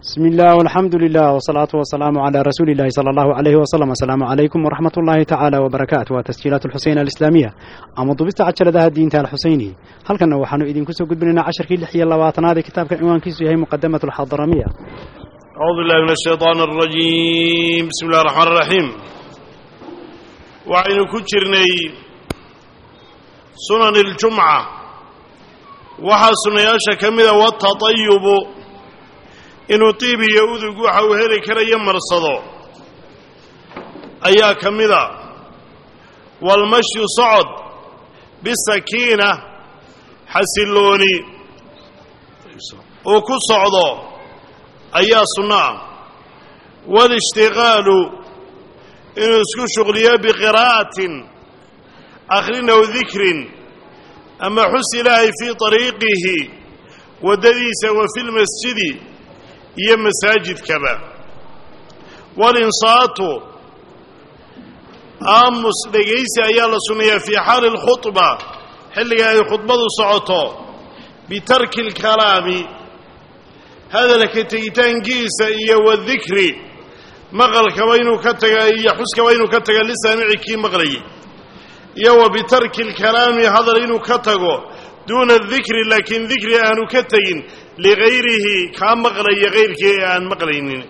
بسم الله والحمد لله والصلاة والسلام على رسول الله صلى الله عليه وسلم السلام عليكم ورحمة الله تعالى وبركاته وتسجيلات الحسين الإسلامية أما ضبست عجلة الدين تال الحسيني هل كان وحنو إذن كسو قد بننا عشر كي لحية اللواتنا هذا كتاب كان عنوان كيسو هي مقدمة الحضرمية أعوذ بالله من الشيطان الرجيم بسم الله الرحمن الرحيم وعين كجرني سنن الجمعة waxaa sunnayaasha ka mida watatayubu inuu tiib iyo udug waxa uu heli karayo marsado ayaa ka mida waalmashyu socod bisakiina xasillooni uu ku socdo ayaa sunno ah waalishtiqaalu inuu isku shuqliyo biqiraa'atin akhrin aw dikrin ama xus ilaahay fii طariiqihi waddadiisa wa fi lmasjidi iyo masaajidkaba walinsaatu aamus dhegaysi ayaa la sunnayaa fii xaali اlkhuطba xilliga ay khudbadu socoto bitarki اlkalaami hadalka tegitaankiisa iyo wadikri maqalkaba inuu ka taga iyo xuskaba inuu ka taga lisaamici kii maqlayay iyo wa bitarki alkalaami hadal inuu ka tago duuna dikri laakiin dikri aanu ka tegin ligayrihi kaa maqlaya kayrkii ee aan maqlaynin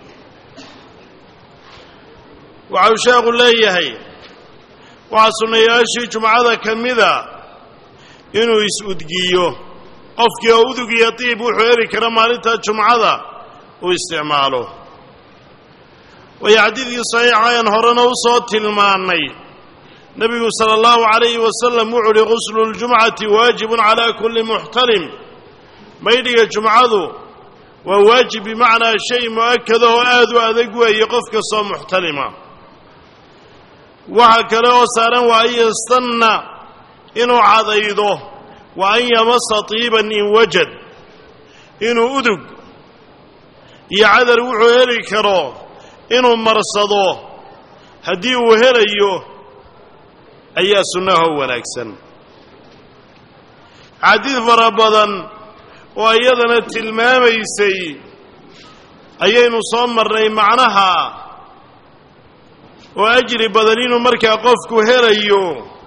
waxau sheekhu leeyahay waxaa sunnayaashii jumcada ka mida inuu is-udgiyo qofkii oo udug iyo diib wuxuu heli kara maalinta jumcada uu isticmaalo waayo xadiidkii saxiixa ayaan horena u soo tilmaannay nebigu sala allahu calayhi wasalam wuxuu uhi quslu ljumcati waajibun calaa kulli muxtalim maydhiga jumcadu waa waajib bimacnaa shay mu'akada oo aad u adag weeye qof kastoo muxtalima waxa kale oo saaran waa an yastanna inuu cadaydo wa an yamasa tiiban in wajad inuu udug iyo cadar wuxuu heli karo inuu marsado haddii uu helayo ayaa sunnaho wanaagsan xadiid fara badan oo iyadana tilmaamaysay ayaynu soo marnay macnaha oo ajri badan inuu markaa qofku helayo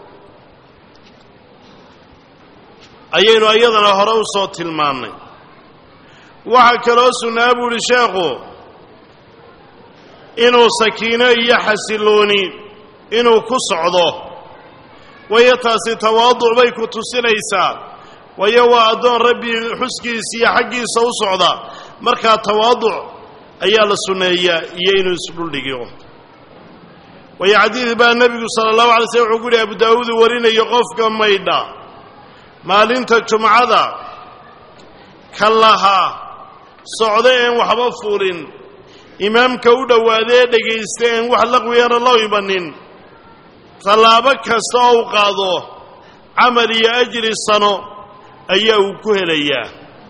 ayaynu iyadana hore u soo tilmaannay waxaa kaloo sunnaa buu uhi sheekhu inuu sakiino iyo xasillooni inuu ku socdo waayo taasi tawaaduc bay ku tusinaysaa waayo waa addoon rabbi xuskiisa iyo xaggiisa u socda markaa tawaaduc ayaa la sunneeyaa iyo inuu isdhuldhigiyo waayo xadiid baa nebigu sala allahu alay slm wuxuu ku yihi abu daawuud uu warinayo qofka maydha maalinta jumcada ka lahaa socda een waxba fuulin imaamka u dhowaadee dhegaysta een wax laqwiyana loo imanin tallaabo kasta oo u qaado camal iyo ajri sano ayaa uu ku helayaa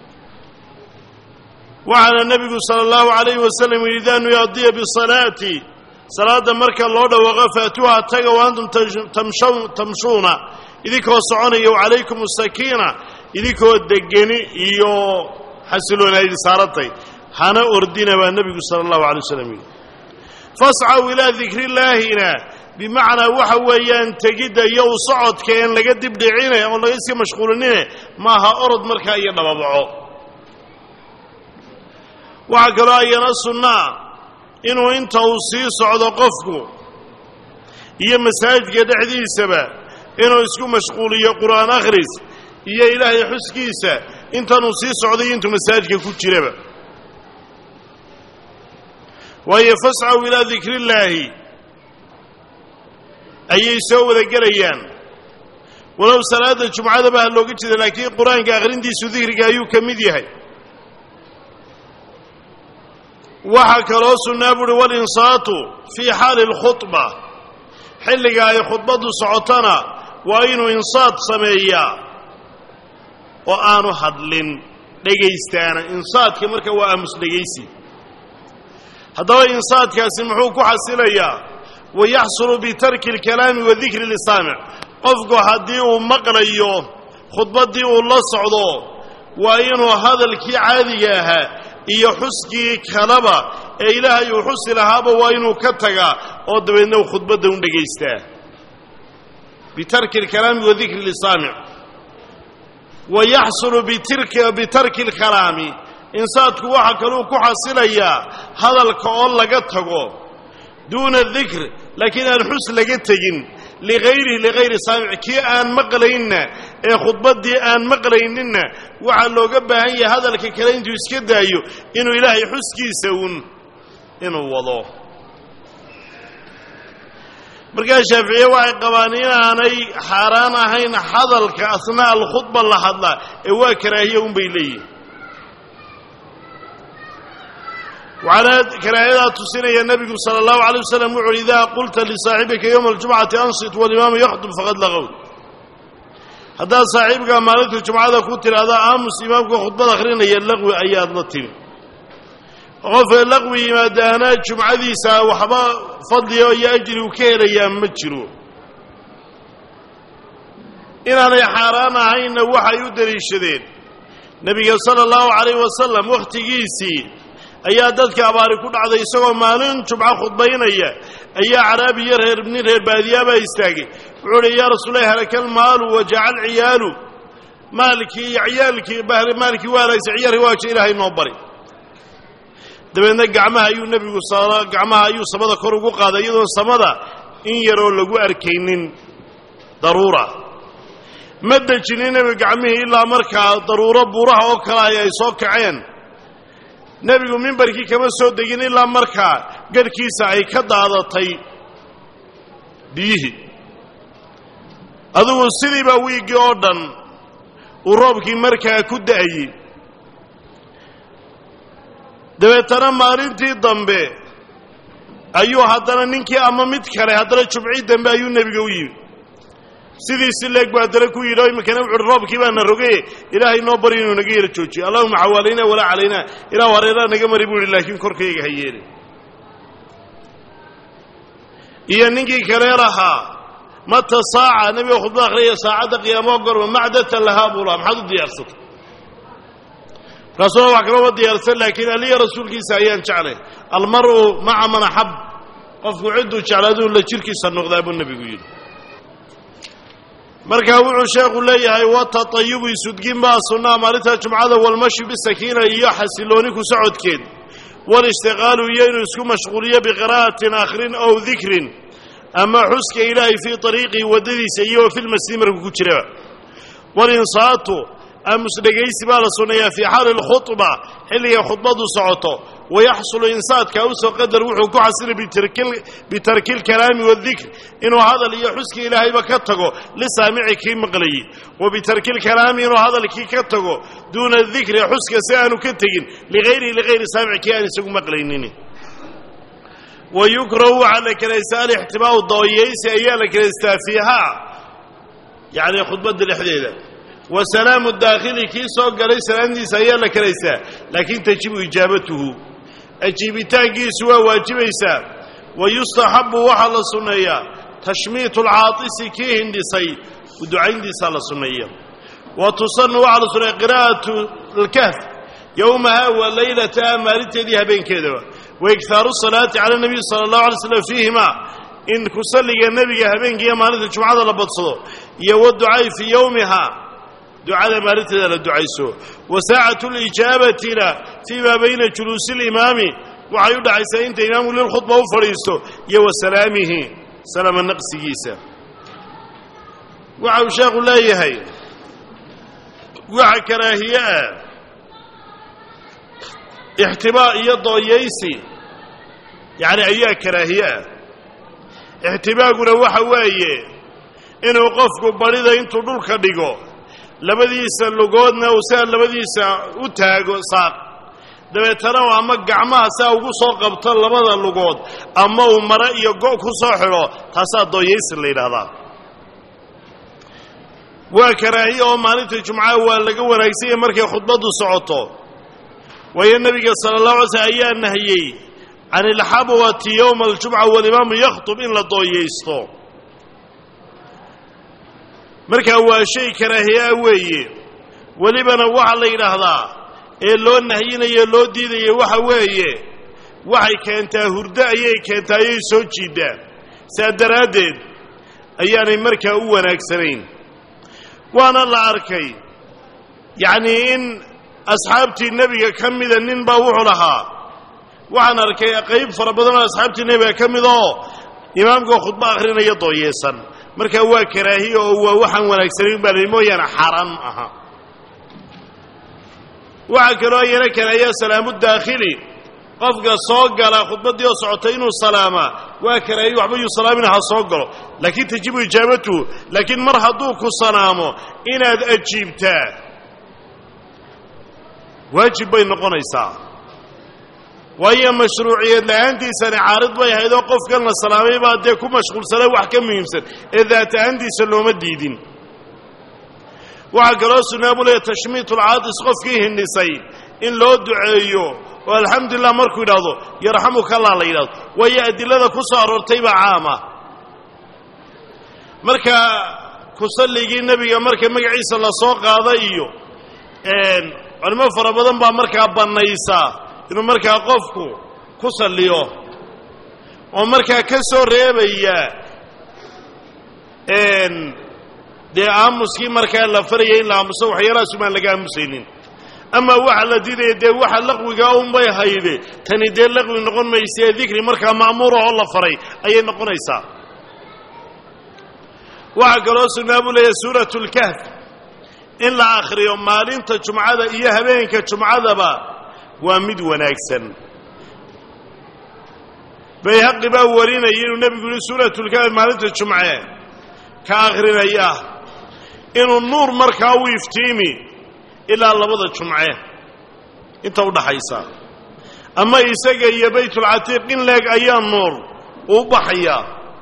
waxaana nebigu sala allahu calayhi wasalam yidhi idaa nuyaadiya bisalaati salaadda marka loo dhawaaqo faatuuha taga wa antum tamshuuna idinkoo soconaya wacalaykum asakiina idinkoo degeni iyo xasiloona idi saaratay hana ordina baa nebigu sala allahu alay wasalam yidhi fascaw ilaa dikrillaahina bimacnaa waxa weeyaan tegidda iyo u socodka een laga dibdhicine oon laga iska mashquulinine maaha orod markaa iyo dhababaco waxaa kaloo ayana sunnaa inuu inta uu sii socdo qofku iyo masaajidka dhexdiisaba inuu isku mashquuliyo qur'aan akhris iyo ilaahay xuskiisa intanuu sii socday intuu masaajidka ku jiraba waayo fascaw ilaa dikrillaahi ayay soo wada gelayaan walow salaadda jumcadaba ha looga jeeda laakiin qur-aanka akhrintiisu dikriga ayuu ka mid yahay waxaa kaloo sunnaa buuhi walinsaatu fii xaali alkhudba xilliga ay khudbaddu socotona waa inuu insaad sameeyaa oo aanu hadlin dhegaystaana insaadka marka waa aamus dhegaysi haddaba insaadkaasi muxuu ku xasilayaa wayaxsulu bitarki alkalaami wa dikri lisaamic qofku haddii uu maqlayo khudbaddii uu la socdo waa inuu hadalkii caadiga ahaa iyo xuskii kaleba ee ilaahay uu xusi lahaaba waa inuu ka tagaa oo dabeedna uu khudbadda u dhegaystaa bitarki alkalaami wa dikri lisaamic wa yaxsulu bitarki alkalaami insaadku waxaa kaluu ku xasilayaa hadalka oo laga tago duuna dikr laakiin aan xus laga tegin ligayrihi ligayri saamic kii aan maqlaynna ee khudbaddii aan maqlayninna waxaa looga baahan yahay hadalka kale intuu iska daayo inuu ilaahay xuskiisa uun inuu wado markaa shaaficiye waxay qabaan inaanay xaaraan ahayn hadalka asnaa alkhudba la hadlaa ee waa karaahiya un bay leeyihin waxaana karaahiyadaa tusinaya nebigu sala allahu alay wasalam wuxu uhi idaa qulta lisaaxibika yowma aljumcati ansit walimaamu yakhdub faqad laqowd haddaad saaxiibkaa maalinta jumcada ku tidhaahda aamus imaamka khudbad akhrinaya laqwi ayaad la timi qof laqwi yimaadaana jumcadiisa waxba fadliga iyo ajri uu ka helayaa ma jiro inaanay xaaraan ahaynna waxay u deliishadeen nebiga sala allahu calayh wasalam wakhtigiisii ayaa dadka abaari ku dhacday isagoo maalin jumco khudbaynaya ayaa caraabiyo reer nin reer baadiyaabaa istaagay wuxuu uhi yaa rasuulahi halakal maalu wajacal ciyaalu maalkii iyo ciyaalkii maalkii waa halaagsa ciyaarkii waaja ilaahay noo bari dabeedna gacmaha ayuu nebigu gacmaha ayuu samada kor ugu qaaday iyadoon samada in yaroo lagu arkaynin daruura ma dejinin nebigu gacmihii ilaa markaa daruuro buuraha oo kale ay ay soo kaceen nebigu mimbarkii kama soo degin ilaa markaa garhkiisa ay ka daadatay biyihii adugu sidiibaa wiiggii oo dhan uu roobkii markaa ku da'ayey dabeetana maalintii dambe ayuu haddana ninkii ama mid kale haddana jumcii dambe ayuu nebiga u yimi sidiisi leeg buu haddana ku yidhi oo iminkana wuxu uhi roobkii baana rogaye ilaahay noo bari inuu naga yara joojiyo allahuma xawaalaynaa walaa calaynaa ilaah hareeraha naga mari buu ihi laakiin korkayga ha yeelin iyo ninkii kalee lahaa mata saaca nebiga khudbada akhriyaya saacadda qiyaamo gorma macdatan lahaa buu lahaa maxaad u diyaarsatay markaasuna wax kaloma diyaarsan laakiin aliya rasuulkiisa ayaan jeclay almar'u maca man axab qofku cidduu jeclaaduu la jirkiisa noqdaa buu nebigu yidhi markaa wuxuu sheekhu leeyahay watatayubu isudgin baa sunnaa maalinta jumcada walmashi bisakiina iyo xasilooni ku socodkeed walishtiqaalu iyo inuu isku mashquuliyo biqiraa'atin akhrin ow dikrin ama xuska ilaahay fii ariiqihi waddadiisa iyo wa filmasjid markuu ku jiraba walinsaatu aamus dhegaysi baa la sunneeyaa fii xaali lkhudba xilligay khudbadu socoto wayaxsulu insaadka usoo qadar wuxuu ku xasilay bitarki lkalaami waadikr inuu hadal iyo xuska ilaahayba ka tago lisaamici kii maqlayey wa bitarki lkalaami inuu hadalkii ka tago duuna dikri xuska si aanu ka tegin ligayrihi ligayri saamici kii aan isagu maqlaynin wa yukrahu waxaa la kelaystaa alixtimaau dooyeysi ayaa la kelaystaa fiihaa yacni khudbadda dhexdeeda wa salaamu daakhili kii soo galay salaamdiisa ayaa la kelaystaa laakiin tajibu ijaabatuhu ajiibitaankiisu waa waajibaysaa wa yustaxabu waxaa la sunneeyaa tashmiitu alcaatisi kii hindhisay ducayntiisaa la sunneeya wa tusanu waxaa la sunneeya qiraa'atu alkahf yowmaha wa laylataha maalinteedii habeenkeedaba wa iktaaru salaati cala nabiy sala allahu alay slam fiihima in ku salliga nebiga habeenkiiyo maalinta jumcada la badsado iyo waducaai fii yowmiha ducada maalinteeda la ducayso wa saacatu lijaabatina fii maa bayna juluusi limaami waxay u dhaxaysaa inta imaamku lilkhudba u fadhiisto iyo wa salaamihi salaama naqsigiisa waxa uu sheekhu leeyahay waxa karaahiye ah ixtibaa iyo dooyaysi yacni ayaa karaahiye ah ixtibaaguna waxa weeye inuu qofku badhida intuu dhulka dhigo labadiisa lugoodna uu saa labadiisa u taago saaq dabeetana u ama gacmaha saa ugu soo qabto labada lugood ama uu mare iyo go' ku soo xidho taasaa dooyaysi la yidhaahdaa waa karaahiye oo maalinta jumcaha waa laga wanaagsanya markay khudbaddu socoto waayo nebiga sala allahu alay slm ayaa nahiyey can ilxabwati yowma aljumca walimaamu yakhtub in la dooyaysto markaa waa shay karaahiyaa weeye welibana waxaa la yidhaahdaa ee loo nahyinayo loo diidayo waxa weeye waxay keentaa hurdo ayay keentaa ayay soo jiiddaan saa daraaddeed ayaanay markaa u wanaagsanayn waana la arkay yacnii in asxaabtii nebiga ka mida nin baa wuxuu lahaa waxaan arkay qayb fara badan oo asxaabtii nebiga ka mid oo imaamka khudbo akhrinaya dooyeesan markaa waa karaahiya oo waa waxaan wanaagsanayn baa lahi mooyaane xaaraan ma aha waxaa kaloo ayana karaahiya salaamu daakhili qofka soo gala khudbaddii oo socotay inuu salaamaa waa karaahiye waxba yuu salaamin ha soo galo laakiin tajibu ijaabatuhu laakiin mar hadduu ku salaamo inaad ajiibtaa waajib bay noqonaysaa waayo mashruuciyad la'aantiisani caarid bay ahayd oo qofkan la salaamay baa dee ku mashquulsana wax ka muhiimsan ee daat ahaantiisa looma diidin waxaa kaloo sunnaa buu leeya tashmiitulcaadis qofkii hindhisay in loo duceeyo oo alxamdulilah markuu yidhaahdo yarxamukallah la yidhahdo waayo adilada ku soo aroortay baa caama marka kusalligii nebiga marka magaciisa la soo qaada iyo culimo fara badan baa markaa bannaysaa inuu markaa qofku ku salliyo oo markaa ka soo reebaya dee aamuskii markaa la faraya in la aamuso waxyaalahaasumaan laga aamusaynin ama waxa la diidaya dee waxa laqwigaa unbay hayde tani dee laqwi noqon maysaee dikri markaa ma'muura oo la faray ayay noqonaysaa waxaa kaloo sunnaa buu leeyahy suuratu lkahf in la akhriyo maalinta jumcada iyo habeenka jumcadaba waa mid wanaagsan bayhaqi baa warinaya inuu nebigu yihi suuratulkahf maalinta jumce ka akhrinaya inuu nuur markaa u iftiimi ilaa labada jumce inta u dhaxaysa ama isaga iyo baytulcatiiq in leeg ayaa nuur uu baxaya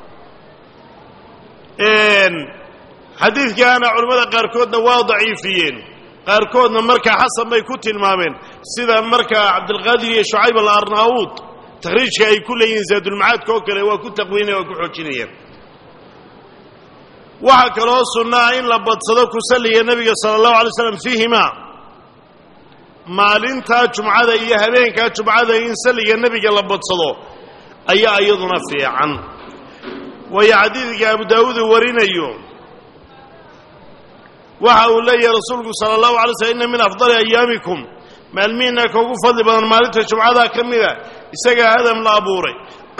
xadiidkaana culimmada qaarkoodna waa daciifiyeen qaarkoodna markaa xasan bay ku tilmaameen sida markaa cabdilqaadir iyo shucayb alarnaawuud takhriijka ay ku leeyihiin zaadulmacaadka oo kale waa ku taqwiinaya waa ku xoojinayaan waxaa kaloo sunnaa in la badsado ku salliga nebiga sala allahu alay slam fiihimaa maalintaa jumcada iyo habeenkaa jumcada in salliga nebiga la badsado ayaa iyaduna fiican waayo xadiidka abu daawuud uu warinayo waxa uu leeyahay rasuulku sala allahu alay slm inna min afdali ayaamikum maalmihiinna ka ugu fadli badan maalinta jumcadaa ka mida isagaa aadam la abuuray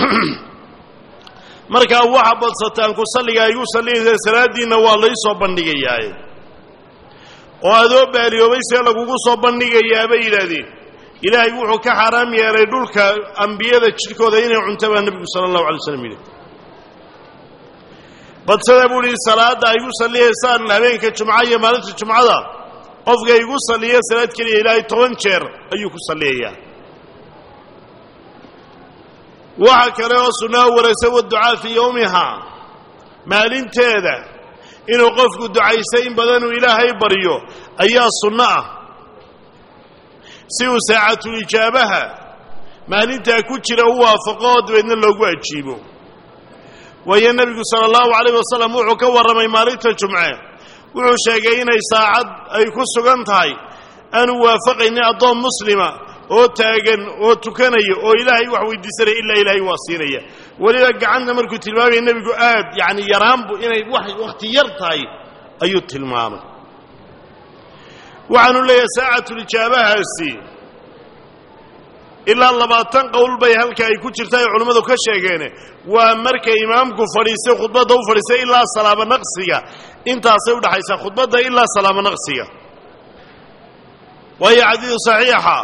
markaa waxa badsataan ku salliga igu salligaysaan salaaddiinna waa laysoo bandhigayaaye oo adoo baaliyoobay see lagugu soo bandhigayaa bay yidhaahdeen ilaahay wuxuu ka xaaraam yeelay dhulka ambiyada jidhkooda inay cunta baa nebigu sala allahu alay slam yidhi badsada buu ihi salaadda ay igu salliyaysaan habeenka jumca iyo maalinta jumcada qofka igu salliya salaad keliya ilaahay toban jeer ayuu ku salliyayaa waxa kale oo sunnaa waraysa waducaa fii yowmihaa maalinteeda inuu qofku ducaysa in badanuu ilaahay baryo ayaa sunno ah si uu saacatulijaabaha maalintaa ku jira u waafaqo oo dabeedna loogu ajiibo waayo nebigu sala allahu calayh wasalam wuxuu ka warramay maalinta jumce wuxuu sheegay inay saacad ay ku sugan tahay aanu waafaqaynin addoon muslima oo taagan oo tukanaya oo ilaahay wax weydiisanaya ilaa ilaahay waa siinaya weliba gacanta markuu tilmaamaya nebigu aad yacni yaraanbu inay wax wakhti yar tahay ayuu tilmaamay waxaanu leeyahay saacatulijaabahaasi ilaa labaatan qowl bay halka ay ku jirta ay culimmadu ka sheegeen waa markay imaamku fadhiistay khudbadda u fadhiistay ilaa salaamo naqsiga intaasay udhaxaysaa khudbadda ilaa salaamo naqsiga waayo xadiid saxiixa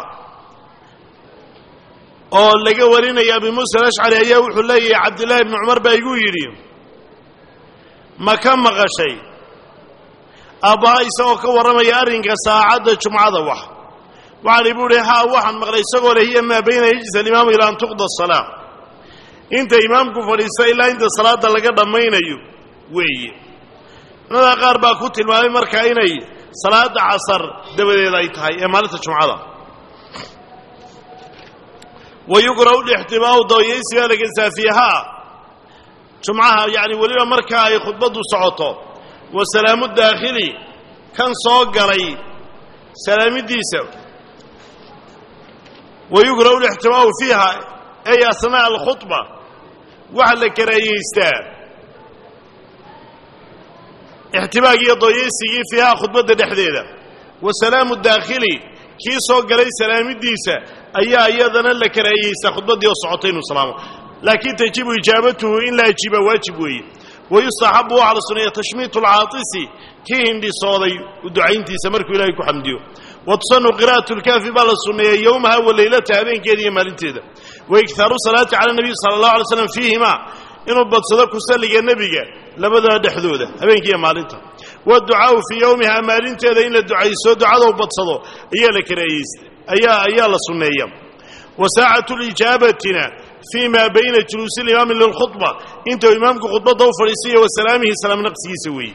oo laga warinaya abi muusa alashcari ayaa wuxuu leeyahay cabdillaahi ibni cumar baa igu yidhi ma ka maqashay aabbaha isagoo ka warramaya arrinka saacadda jumcada wax waxaan ibu uhi haa waxaan maqlay isagoo leh hiya maa bayna yajlis alimaamu ilaa an tuqda asalaa inta imaamku fadhiista ilaa inta salaadda laga dhammaynayo weeye culamada qaar baa ku tilmaamay markaa inay salaadda casar dabadeed ay tahay ee maalinta jumcada wa yukrahu lixtimaau dawayaysigaa lagesaa fiihaa jumcaha yacni weliba markaa ay khudbaddu socoto wa salaamu daakhili kan soo galay salaamidiisa wa yukrahu lixtimaau fiiha ay asnaa'a alkhudba waxaa la karaahiyeystaa ixtimaag iyo dooyaysigii fiiha khudbadda dhexdeeda wa salaamu daakhili kii soo galay salaamidiisa ayaa iyadana la karaahiyeystaa khudbaddii oo socotay inuu salaamo laakiin tajibu ijaabatuhu in la ajiibaa waajib weeye wayustaxabu waxaa la suneeya tashmiitu alcaatisi kii hindhisooday ducayntiisa markuu ilaahay ku xamdiyo wa tusanu qira'atu lkaafi baa la sunneeya yowmaha wa leylataha habeenkeeda iyo maalinteeda wa iktaaru salaati cala nabiy sala allahu alay slam fiihimaa inuu badsado ku salliga nebiga labadooda dhexdooda habeenkiiyo maalinta waducaau fii yowmiha maalinteeda in la ducayso ducadou badsado ayaa la karaahiyeysta ayaa ayaa la sunneeya wa saacatu lijaabatina fii ma bayna juluusi limaami lilkhudba intuu imaamku khudbadda u fadhiisayo wa salaamihi salaam naqsigiisa weeye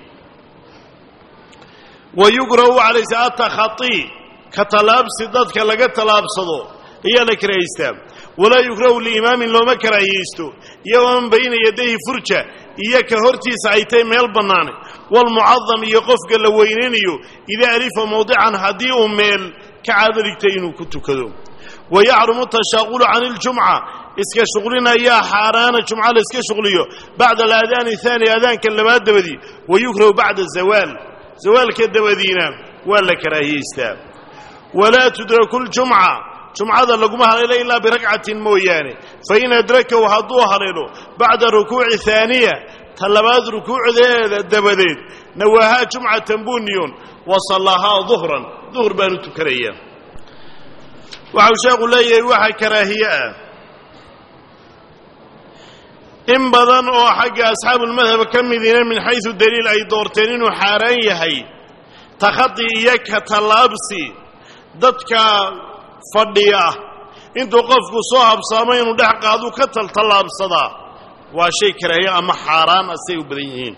wa yukrahu calaysa atakhatii ka tallaabsi dadka laga tallaabsado ayaa la karaahiystaa walaa yukrahu liimaamin looma karaahiyeysto iyo waman bayna yadayhi furja iyo ka hortiisa ay tahay meel bannaane waalmucadam iyo qofka la weynaynayo idaa alifa mawdican haddii uu meel ka caado dhigtay inuu ku tukado wa yaxrumu tashaaqulu can iljumca iska shuqlin ayaa xaaraana jumca la iska shuqliyo bacda alaadaani haani aadaanka labaad dabadii wa yukrahu bacda zawaal zawaalka dabadiina waa la karaahiyeystaa walaa tudraku ljumca jumcada laguma haleelo ilaa birakcatin mooyaane fain adrakahu hadduu haleelo bacda rukuuci haaniya ta labaad rukuucdeeda dabadeed nawaahaa jumcatan buniyon wa sallaahaa duhran duhr baanu tukanayaa waxau sheekhu leeyahay waxa karaahiye ah in badan oo xagga asxaabulmadhab ka midiina min xaysu daliil ay doorteen inuu xaaraan yahay takhadi iyo ka tallaabsi dadka fadhiya intuu qofku soo habsaamo inuu dhex qaadu ka taltallaabsadaa waa shay karaahiye ama xaaraan asay u badan yihiin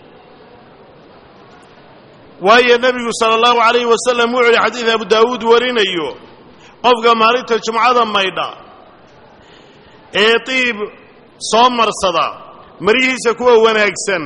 waayo nebigu sala allahu calayhi wasalam wuxuu yihi xadiid abu daawuud warinayo qofka maalinta jumcada maydha ee diib soo marsada maryihiisa kuwa wanaagsan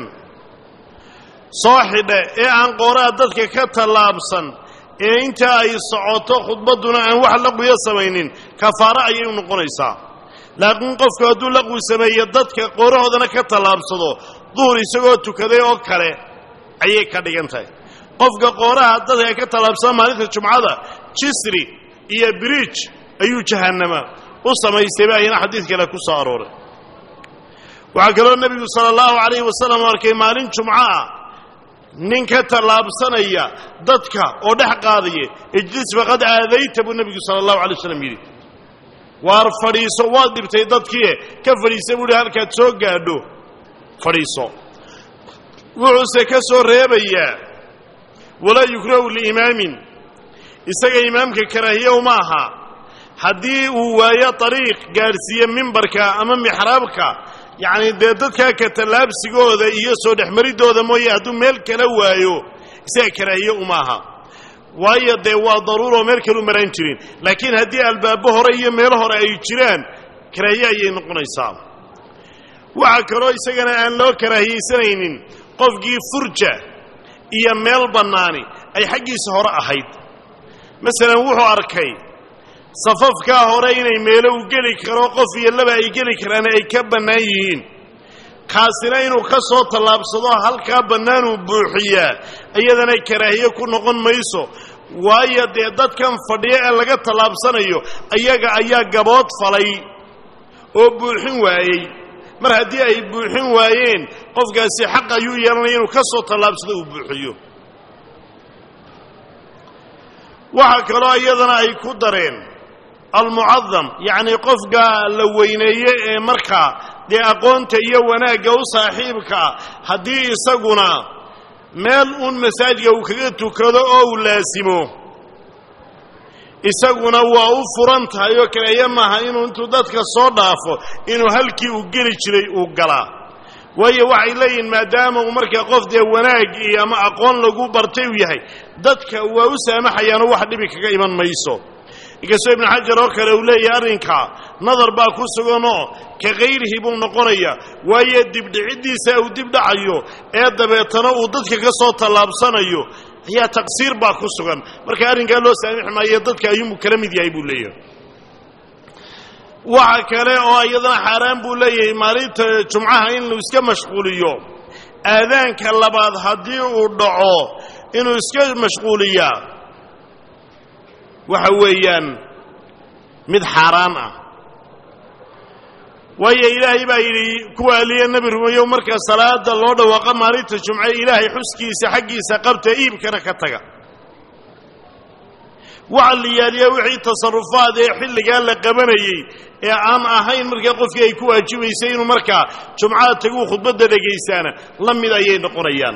soo xidha ee aan qooraha dadka ka tallaabsan ee inta ay socoto khudbadduna aan wax laqwiya samaynin kafaaro ayay u noqonaysaa laakiin qofku hadduu laqwi sameeyo dadka qoorahoodana ka tallaabsado duhur isagoo tukaday oo kale ayay ka dhigan tahay qofka qooraha dadka ka tallaabsada maalinta jumcada jisri iyo biriij ayuu jahannama u samaystay ba ayana xadiid kale ku soo arooray waxaa kaloo nebigu sala allahu calayhi wasalam arkay maalin jumco ah nin ka tallaabsanaya dadka oo dhex qaadaya ijlis faqad aadayta buu nebigu sala allahu alay waslam yidhi waar fadhiiso waad dhibtay dadkiie ka fadhiisa buu hi halkaad soo gaadho fadhiiso wuxuuse ka soo reebayaa walaa yukrahu liimaamin isaga imaamka karaahiye uma aha haddii uu waayo ariiq gaadhsiiye mimbarka ama mixraabka yacni dee dadkaa ka tallaabsigooda iyo soo dhexmaridooda mooye hadduu meel kala waayo isaga karaahiye uma aha waayo dee waa daruuroo meel kalu maraan jirin laakiin haddii albaabo hore iyo meelo hore ay jiraan karaahiye ayay noqonaysaa waxaa kaloo isagana aan loo karaahiyeysanaynin qofkii furja iyo meel bannaani ay xaggiisa hore ahayd masalan wuxuu arkay safafkaa hore inay meelo u geli karo qof iyo laba ay geli karaan ay ka bannaan yihiin kaasina inuu ka soo tallaabsado halkaa bannaanuu buuxiyaa iyadana karaahiye ku noqon mayso waayo dee dadkan fadhiya ee laga tallaabsanayo ayaga ayaa gabood falay oo buuxin waayey mar haddii ay buuxin waayeen qofkaasi xaq ayuu yeelanaya inuu ka soo tallaabsado uu buuxiyo waxaa kaloo iyadana ay ku dareen almucadam yacnii qofka la weyneeye ee markaa dee aqoonta iyo wanaagga u saaxiibkaa haddii isaguna meel uun masaajidka uu kaga tukado oo uu laasimo isaguna waa u furan tahay oo kaleeya maaha inuu intuu dadka soo dhaafo inuu halkii uu geli jiray uu galaa waayo waxay leeyihiin maadaama uu markaa qof dee wanaag iyo ama aqoon lagu bartay uu yahay dadka waa u saamaxayaanoo wax dhibi kaga iman mayso inkastoo ibnu xajar oo kale uu leeyahay arrinkaa nadar baa ku suganoo ka kayrihi buu noqonaya waayo dibdhiciddiisa uu dibdhacayo ee dabeetana uu dadka ka soo tallaabsanayo ayaa taqsiir baa ku sugan marka arrinkaa loo saamixi maayo dadka ayuunbuu kala mid yahay buu leeyahay waxa kale oo iyadana xaaraan buu leeyahay maalinta jumcaha in lu iska mashquuliyo aadaanka labaad haddii uu dhaco inuu iska mashquuliyaa waxa weeyaan mid xaaraan ah waayo ilaahay baa yidhi kuwa aliya nebi rumeeyo marka salaada loo dhawaaqa maalinta jumce ilaahay xuskiisa xaggiisa qabta iibkana ka taga waxa la yaaliya wixii tasarufaad ee xilligaa la qabanayey ee aan ahayn markaa qofkii ay ku waajibaysay inuu markaa jumcada taguu khudbadda dhegaystaana la mid ayay noqonayaan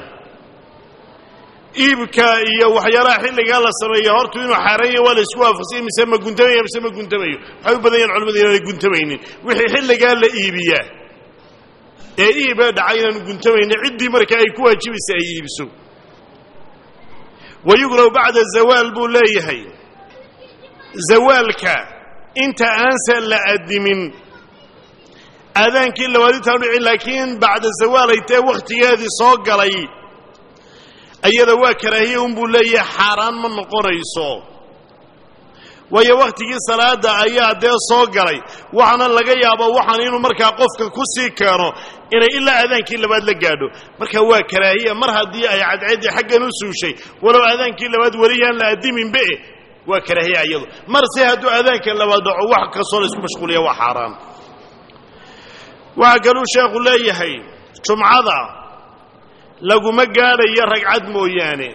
iibka iyo waxyaalaha xilligaa la sameeya hortu inuu xaaranya waa la isku waafaqsanya mise ma guntamaya mise ma guntamayo waxay u badan yahan culamadu inaanay guntamaynin wixii xilligaa la iibiyaa ee iiba dhacay inaanu guntamaynin ciddii markaa ay ku waajibaysa ay iibso wayugraw bacda zawaal buu leeyahay zawaalka inta aansan la adimin aadaankii labaad intaan dhici laakiin bacda zawaal ay tae wakhtigeedii soo galay ayada waa karaahiye unbuu leeyahay xaaraan ma noqonayso waayo wakhtigii salaada ayaa dee soo galay waxaana laga yaaba waxaan inuu markaa qofka ku sii keeno inay ilaa aadaankii labaad la gaadho marka waa karaahiya mar haddii ay cadceeddii xaggan u suushay walow aadaankii labaad weli yaan la adiminbe waa karaahiya iyadu mar se hadduu aadaanka labaad dhaco wax kastoo la isku mashquuliya waa xaaraan waxaa kaluu sheekhu leeyahay jumcada laguma gaadhayo ragcad mooyaane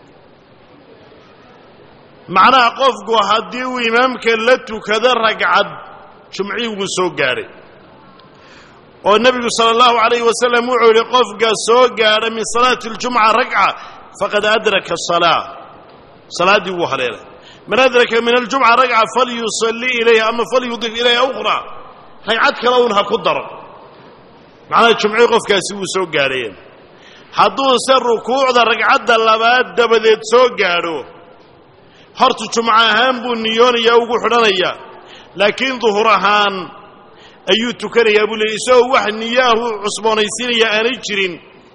macnaha qofku haddii uu imaamka la tukado ragcad jumcii wuu soo gaadhay oo nebigu sala allahu calayh wasalam wuxuu yidhi qofka soo gaadha min salaati اljumca ragca faqad adraka asalaa salaaddii wuu haleelay man adraka min aljumca ragca falyusalli ilayha ama falyudif ilayha ukhra ragcad kale un ha ku daro macnaha jumcii qofkaasi wuu soo gaadhayeen hadduuse rukuucda ragcadda labaad dabadeed soo gaadho horta jumco ahaan buu niyoonayaa ugu xidhanayaa laakiin duhur ahaan ayuu tukanayaa buu leeyay isagoo wax niyaahu cusboonaysiinaya aanay jirin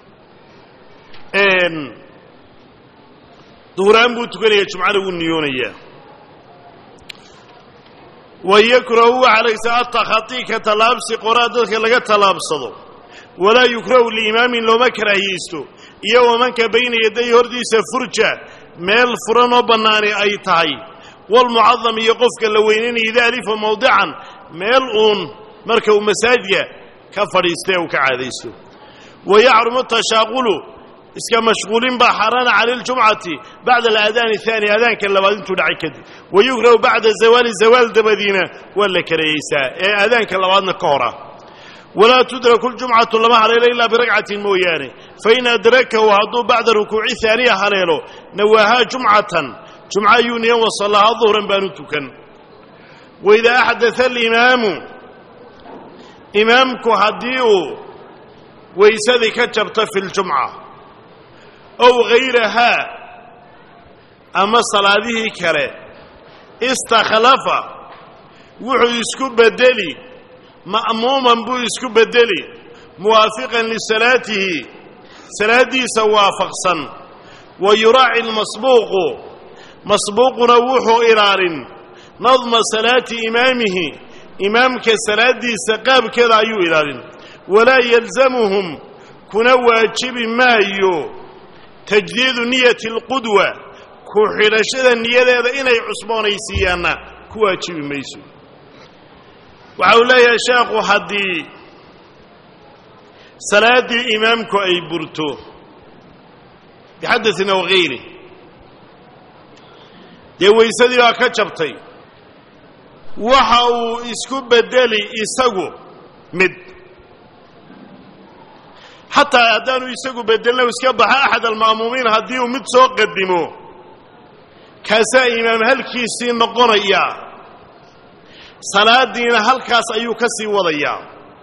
duhur ahaan buu tukanaya jumcana wuu niyoonayaa wa yakrahu waxaa laysa atakhatii ka tallaabsi qoraa dadka laga tallaabsado walaa yukrahu liimaamin looma karaahiyeysto iyo wamanka bayna yaday hordiisa furja meel furan oo bannaani ay tahay walmucadam iyo qofka la weynaynaya ida alifa mawdican meel uun marka uu masaajidka ka fadhiista ee uu ka caadaysto wa yaxrumu tashaaqulu iska mashquulin baa xaaraana cala ljumcati bacda alaadaani ahaani aadaanka labaad intuu dhacay kadib wa yukrahu bacda zawaali zawaal dabadiina waa la kareeyeysaa ee aadaanka labaadna ka hor ah walaa tudraku ljumcatu lama haleelo ilaa biragcatin mooyaane fain adrakahu hadduu bacda rukuuci haaniya haleelo nawaahaa jumcatan jumca ayuu niyan wasallahaa duhran baanu tukan waidaa axdaa alimaamu imaamku haddii uu weysadii ka jabto fi ljumca ow hayrahaa ama salaadihii kale istakhlafa wuxuu isku bedeli ma'muuman buu isku bedeli muwaafiqan lisalaatihi salaaddiisa waafaqsan wa yuraaci lmasbuuqu masbuuquna wuxuu ilaalin nadma salaati imaamihi imaamka salaaddiisa qaabkeeda ayuu ilaalin walaa yalzamuhum kuna waajibi maayo tajdiidu niyati alqudwa ku xidhashada niyadeeda inay cusboonaysiiyaanna ku waajibi mayso waxa uu leeyahay sheekhu haddii salaaddii imaamku ay burto bixadain aw hayri dee weysadii baa ka jabtay waxa uu isku bedeli isagu mid xataa haddaanu isagu bedelna iska baxa axad alma'muumiin haddii uu mid soo qadimo kaasaa imaam halkiisii noqonaya salaadiina halkaas ayuu ka sii wadayaa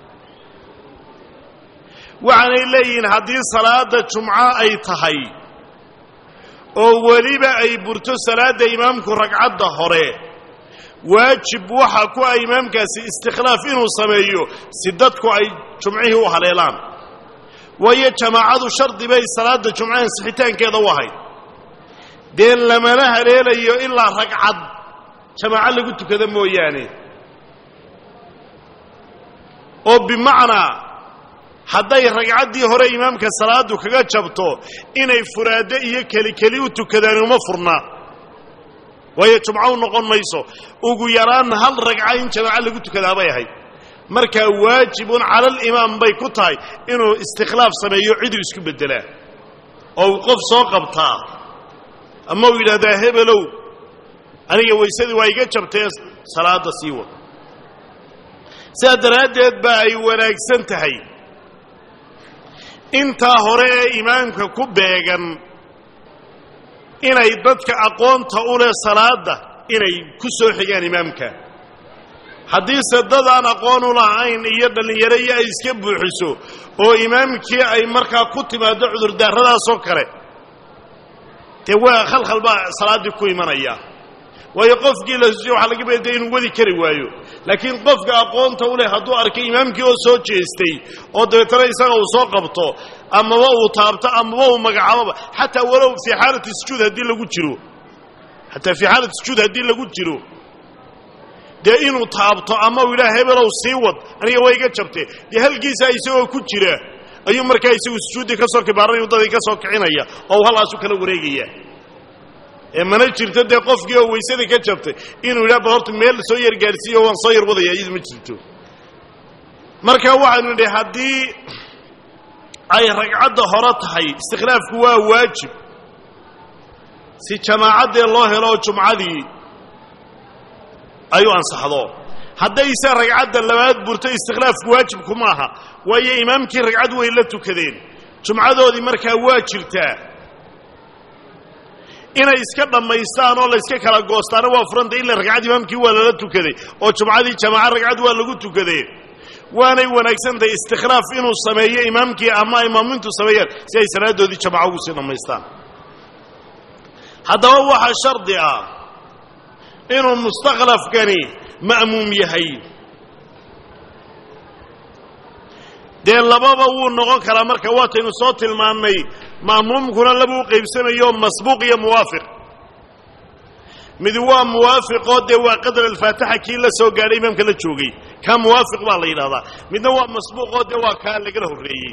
waxaanay leeyihiin haddii salaadda jumco ay tahay oo weliba ay burto salaadda imaamku ragcadda hore waajib waxa ku ah imaamkaasi istikhlaaf inuu sameeyo si dadku ay jumcihii u haleelaan waayo jamaacadu shardi bay salaadda jumco ansixitaankeeda u ahayd dee lamana haleelayo ilaa ragcad jamaaco lagu tukado mooyaane oo bimacnaa hadday ragcaddii hore imaamka salaadu kaga jabto inay furaaddo iyo keli keli u tukadaan uma furna waayo jumco u noqon mayso ugu yaraan hal ragca in jamaaco lagu tukadaa bay ahayd markaa waajibun cala alimaam bay ku tahay inuu istikhlaaf sameeyo ciduu isku beddelaa oo uu qof soo qabtaa ama uu yidhahdaa hebelow aniga weysadii waa iga jabtee salaadda sii wad sidaa daraaddeed baa ay wanaagsan tahay intaa hore ee imaamka ku beegan inay dadka aqoonta u leh salaadda inay ku soo xigaan imaamka haddiise dad aan aqoon u lahayn iyo dhallinyaro iyo ay iska buuxiso oo imaamkii ay markaa ku timaaddo cudurdaaradaasoo kale dee waa khalkhal baa salaaddii ku imanaya waayo qofkii la husiyo waxaa laga beedaya inuu wadi kari waayo laakiin qofka aqoonta u leh hadduu arkay imaamkii oo soo jeestay oo dabeetana isaga uu soo qabto amaba uu taabto amaba uu magacaaboba xataa walow fii xaalati sujuud haddii lagu jiro xataa fii xaalati sujuud haddii lagu jiro dee inuu taabto ama uu yidhaha hebelow sii wad aniga waa iga jabte dee halkiisa isagoo ku jira ayuu markaa isagu sujuuddii ka soo kibaaranaya waddadii ka soo kicinaya oo halaasu kala wareegaya ee mana jirto dee qofkii oo weysadii ka jabtay inuu yidhaha bal horta meel soo yar gaadhsiiyo waan soo yar wadaya iyadu ma jirto marka waxaanu nidhi haddii ay ragcadda hore tahay istikhlaafku waa waajib si jamaacaddee loo helo oo jumcadii ay u ansaxdo haddayse ragcadda labaad burto istikhlaafku waajibku maaha waayo imaamkii ragcad way la tukadeen jumcadoodii markaa waa jirtaa inay iska dhammaystaan oo layska kala goostaana waa furanta ila ragcad imaamkii waa lala tukaday oo jumcadii jamaaca ragcad waa lagu tukadee waanay wanaagsantahay istikhlaaf inuu sameeyo imaamkii ama ay maamumintu sameeyaan si ay salaadoodii jamaca ugu sii dhammaystaan haddaba waxaa shardi ah inuu mustakhlafkani ma'muum yahay dee lababa wuu noqon karaa marka waataynu soo tilmaannay ma'muumkuna laba u qaybsamayo masbuuq iyo muwaafiq mid waa muwaafiqoo dee waa qadar alfaatixa kii la soo gaadhay imaamka la joogay kaa muwaafiq baa la yidhahdaa midna waa masbuuqoo dee waa kaa lagala horreeyey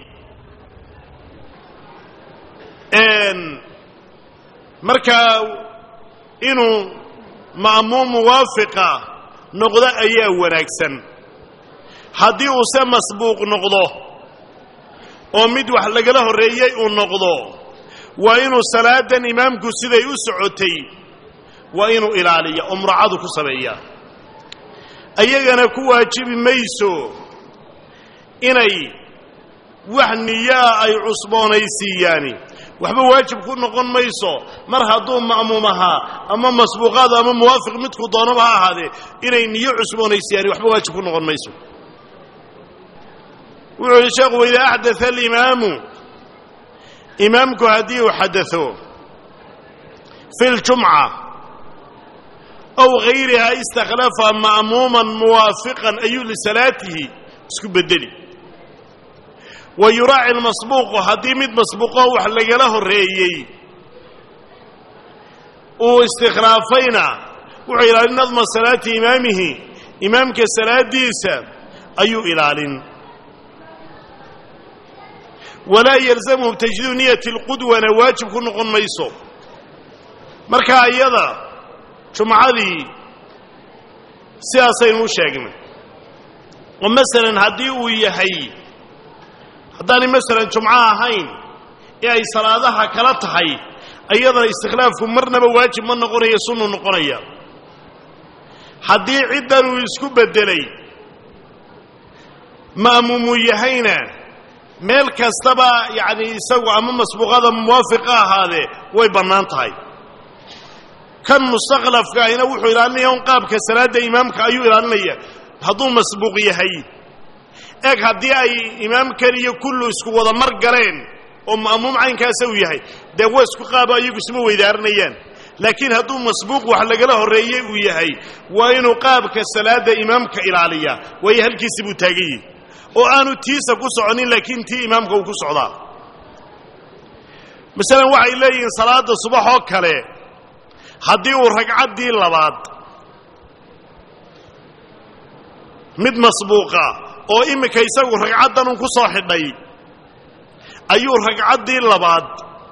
markaa inuu ma'muum muwaafiqa noqdo ayaa wanaagsan haddii uuse masbuuq noqdo oo mid wax lagala horreeyey uu noqdo waa inuu salaadan imaamku siday u socotay waa inuu ilaaliya oo muracadu ku sameeya ayagana ku waajibi mayso inay wax niyaa ay cusboonaysiiyaani waxba waajib ku noqon mayso mar hadduu ma'muum ahaa ama masbuuqaad ama muwaafiq midku doonaba ha ahaadee inay niyo cusboonaysiiyaani waxba waajib ku noqon mayso wuxuu yihi sheekhu waidaa axdaa alimaamu imaamku haddii uu xadao fi ljumca aw hayrihaa istakhlafa ma'muuman muwaafiqan ayuu lisalaatihi isku bedeli wa yuraaci lmasbuuqu haddii mid masbuuqo wax lagala horreeyey uu istikhlaafayna wuxuu ilaalin nadma salaati imaamihi imaamka salaadiisa ayuu ilaalin walaa yalzamhu tajdiidu niyati lqudwana waajib ku noqon mayso markaa iyada jumcadii sidaasaynu u sheegnay oo masalan haddii uu yahay haddaanay masalan jumco ahayn ee ay salaadaha kala tahay iyadana istikhlaafku marnaba waajib ma noqonaya sunnu noqonaya haddii ciddan uu isku beddelay ma'muumuu yahayna meel kastaba yacni isagu ama masbuuqada muwaafiqa ahaadee way bannaan tahay kan mustakhlafka ahina wuxuu ilaalinaya un qaabka salaadda imaamka ayuu ilaalinaya hadduu masbuuq yahay eg haddii ay imaamkan iyo kullu isku wada mar galeen oo ma'muum caynkaasa uu yahay dee waa isku qaaba iyagu isma weydaaranayaan laakiin hadduu masbuuq wax lagala horreeyey uu yahay waa inuu qaabka salaadda imaamka ilaaliya waayo halkiisi buu taagan yihi oo aanu tiisa ku soconin laakiin tii imaamka uu ku socdaa masalan waxay leeyihiin salaadda subax oo kale haddii uu ragcaddii labaad mid masbuuqa oo iminka isagu ragcaddan un ku soo xidhay ayuu ragcaddii labaad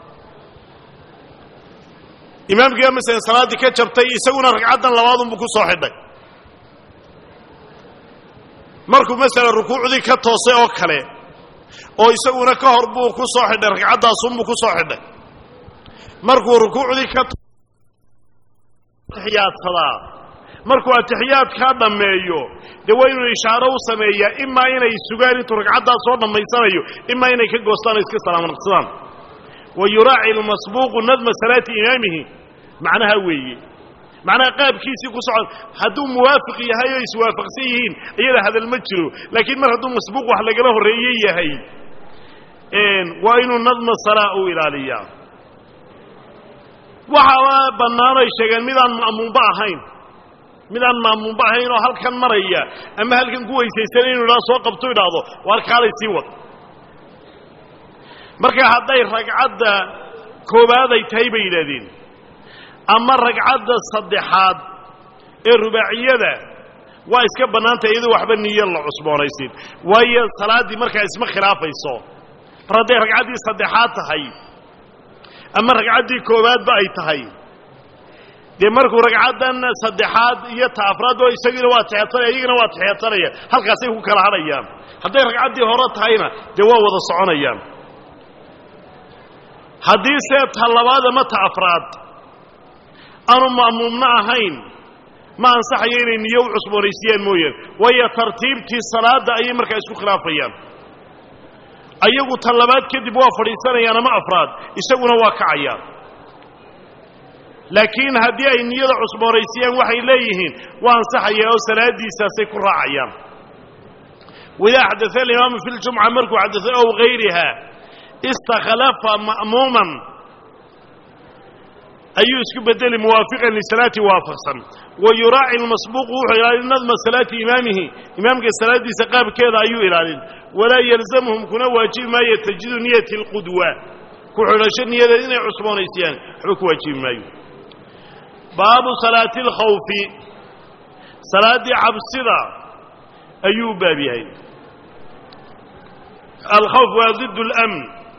imaamkiiba masalan salaaddii ka jabtay isaguna ragcaddan labaadunbuu ku soo xidhay markuu masalan rukuucdii ka toosay oo kale oo isaguna ka hor buu ku soo xidhay ragcaddaasunbuu ku soo xidhay markuu rukuucdii ka atixiyaadsadaa markuu atixiyaadkaa dhammeeyo dee waa inuu ishaaro u sameeyaa imaa inay sugaan intuu ragcaddaa soo dhammaysanayo imaa inay ka goostaan oo iska salaamanaqsadaan wa yuraaci almasbuuqu nadma salaati imaamihi macnaha weeye macnaha qaabkiisii ku socon hadduu muwaafiq yahay oo iswaafaqsan yihiin iyada hadal ma jiro laakiin mar hadduu masbuuq wax lagala horreeye yahay waa inuu nadma salaa u ilaaliyaa waxaaba bannaan ay sheegeen midaan ma'muunba ahayn midaan ma'muunba ahayn oo halkan maraya ama halkan ku weysaysan inu idhahdo soo qabto idhaahdo waar kaalay sii wad marka hadday ragcadda koowaad ay tahay bay yidhahdeen ama ragcadda saddexaad ee rubaaciyada waa iska bannaantay iyadoo waxba niyo la cusboonaysin waayo salaaddii markaa isma khilaafayso mar hadday ragcaddii saddexaad tahay ama ragcaddii koowaadba ay tahay dee markuu ragcaddan saddexaad iyo ta afraad oo isagiina waa tixeedsanaya iyagina waa tixeedsanaya halkaasay ku kala hadhayaan hadday ragcaddii hore tahayna dee waa wada soconayaan haddii see ta labaad ama ta afraad aanu ma'muumna ahayn ma ansaxayo inay niyo u cusboonaysiiyaan mooyaan waayo tartiibtii salaadda ayay markaa isku khilaafayaan ayagu ta labaad kadib waa fadhiisanayaan ama afraad isaguna waa kacayaan laakiin haddii ay niyada cusboonaysiiyaan waxay leeyihiin waa ansaxaya oo salaaddiisaasay ku raacayaan waidaa xadaa alimaamu fi ljumca markuu xadao ow hayriha istakhlafa ma'muuman ayuu isku bedeli muwaafiqan lisalaati waafaqsan wa yuraaci lmasbuuqu wuxuu ilaalin nadma salaati imaamihi imaamka salaaddiisa qaabkeeda ayuu ilaalin walaa yalzamhum kuna waajibi maayo tajidu niyati alqudwa ku xidhasho niyadeed inay cusboonaysiyaan waxba ku waajibi maayo baabu salaati alkhawfi salaaddii cabsida ayuu u baab yahay alkhawf waa ضid اlamn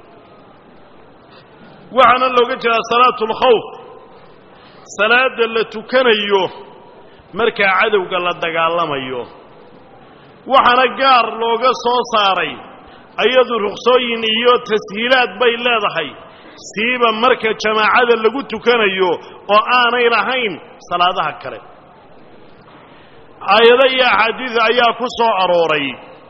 waxaana looga jeedaa salaatu اlkhawf salaada la tukanayo markaa cadowga la dagaalamayo waxaana gaar looga soo saaray ayadu ruksooyin iyo tashiilaad bay leedahay siiba marka jamaacada lagu tukanayo oo aanay lahayn salaadaha kale aayado iyo axaadiid ayaa ku soo arooray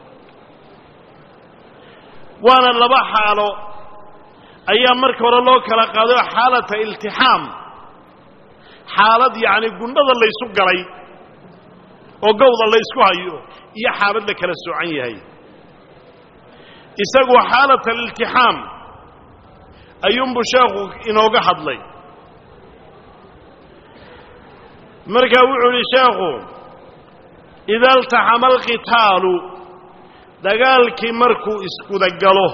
waana laba xaalo ayaa marka hore loo kala qaaday oo xaalata iltixaam xaalad yacni gundhada laysu galay oo gowda laysku hayo iyo xaalad la kala soocan yahay isagu xaalat aliltixaam ayuunbuu sheekhu inooga hadlay markaa wuxuu idhi sheekhu ida altaxama alqitaalu dagaalkii markuu iskudagalo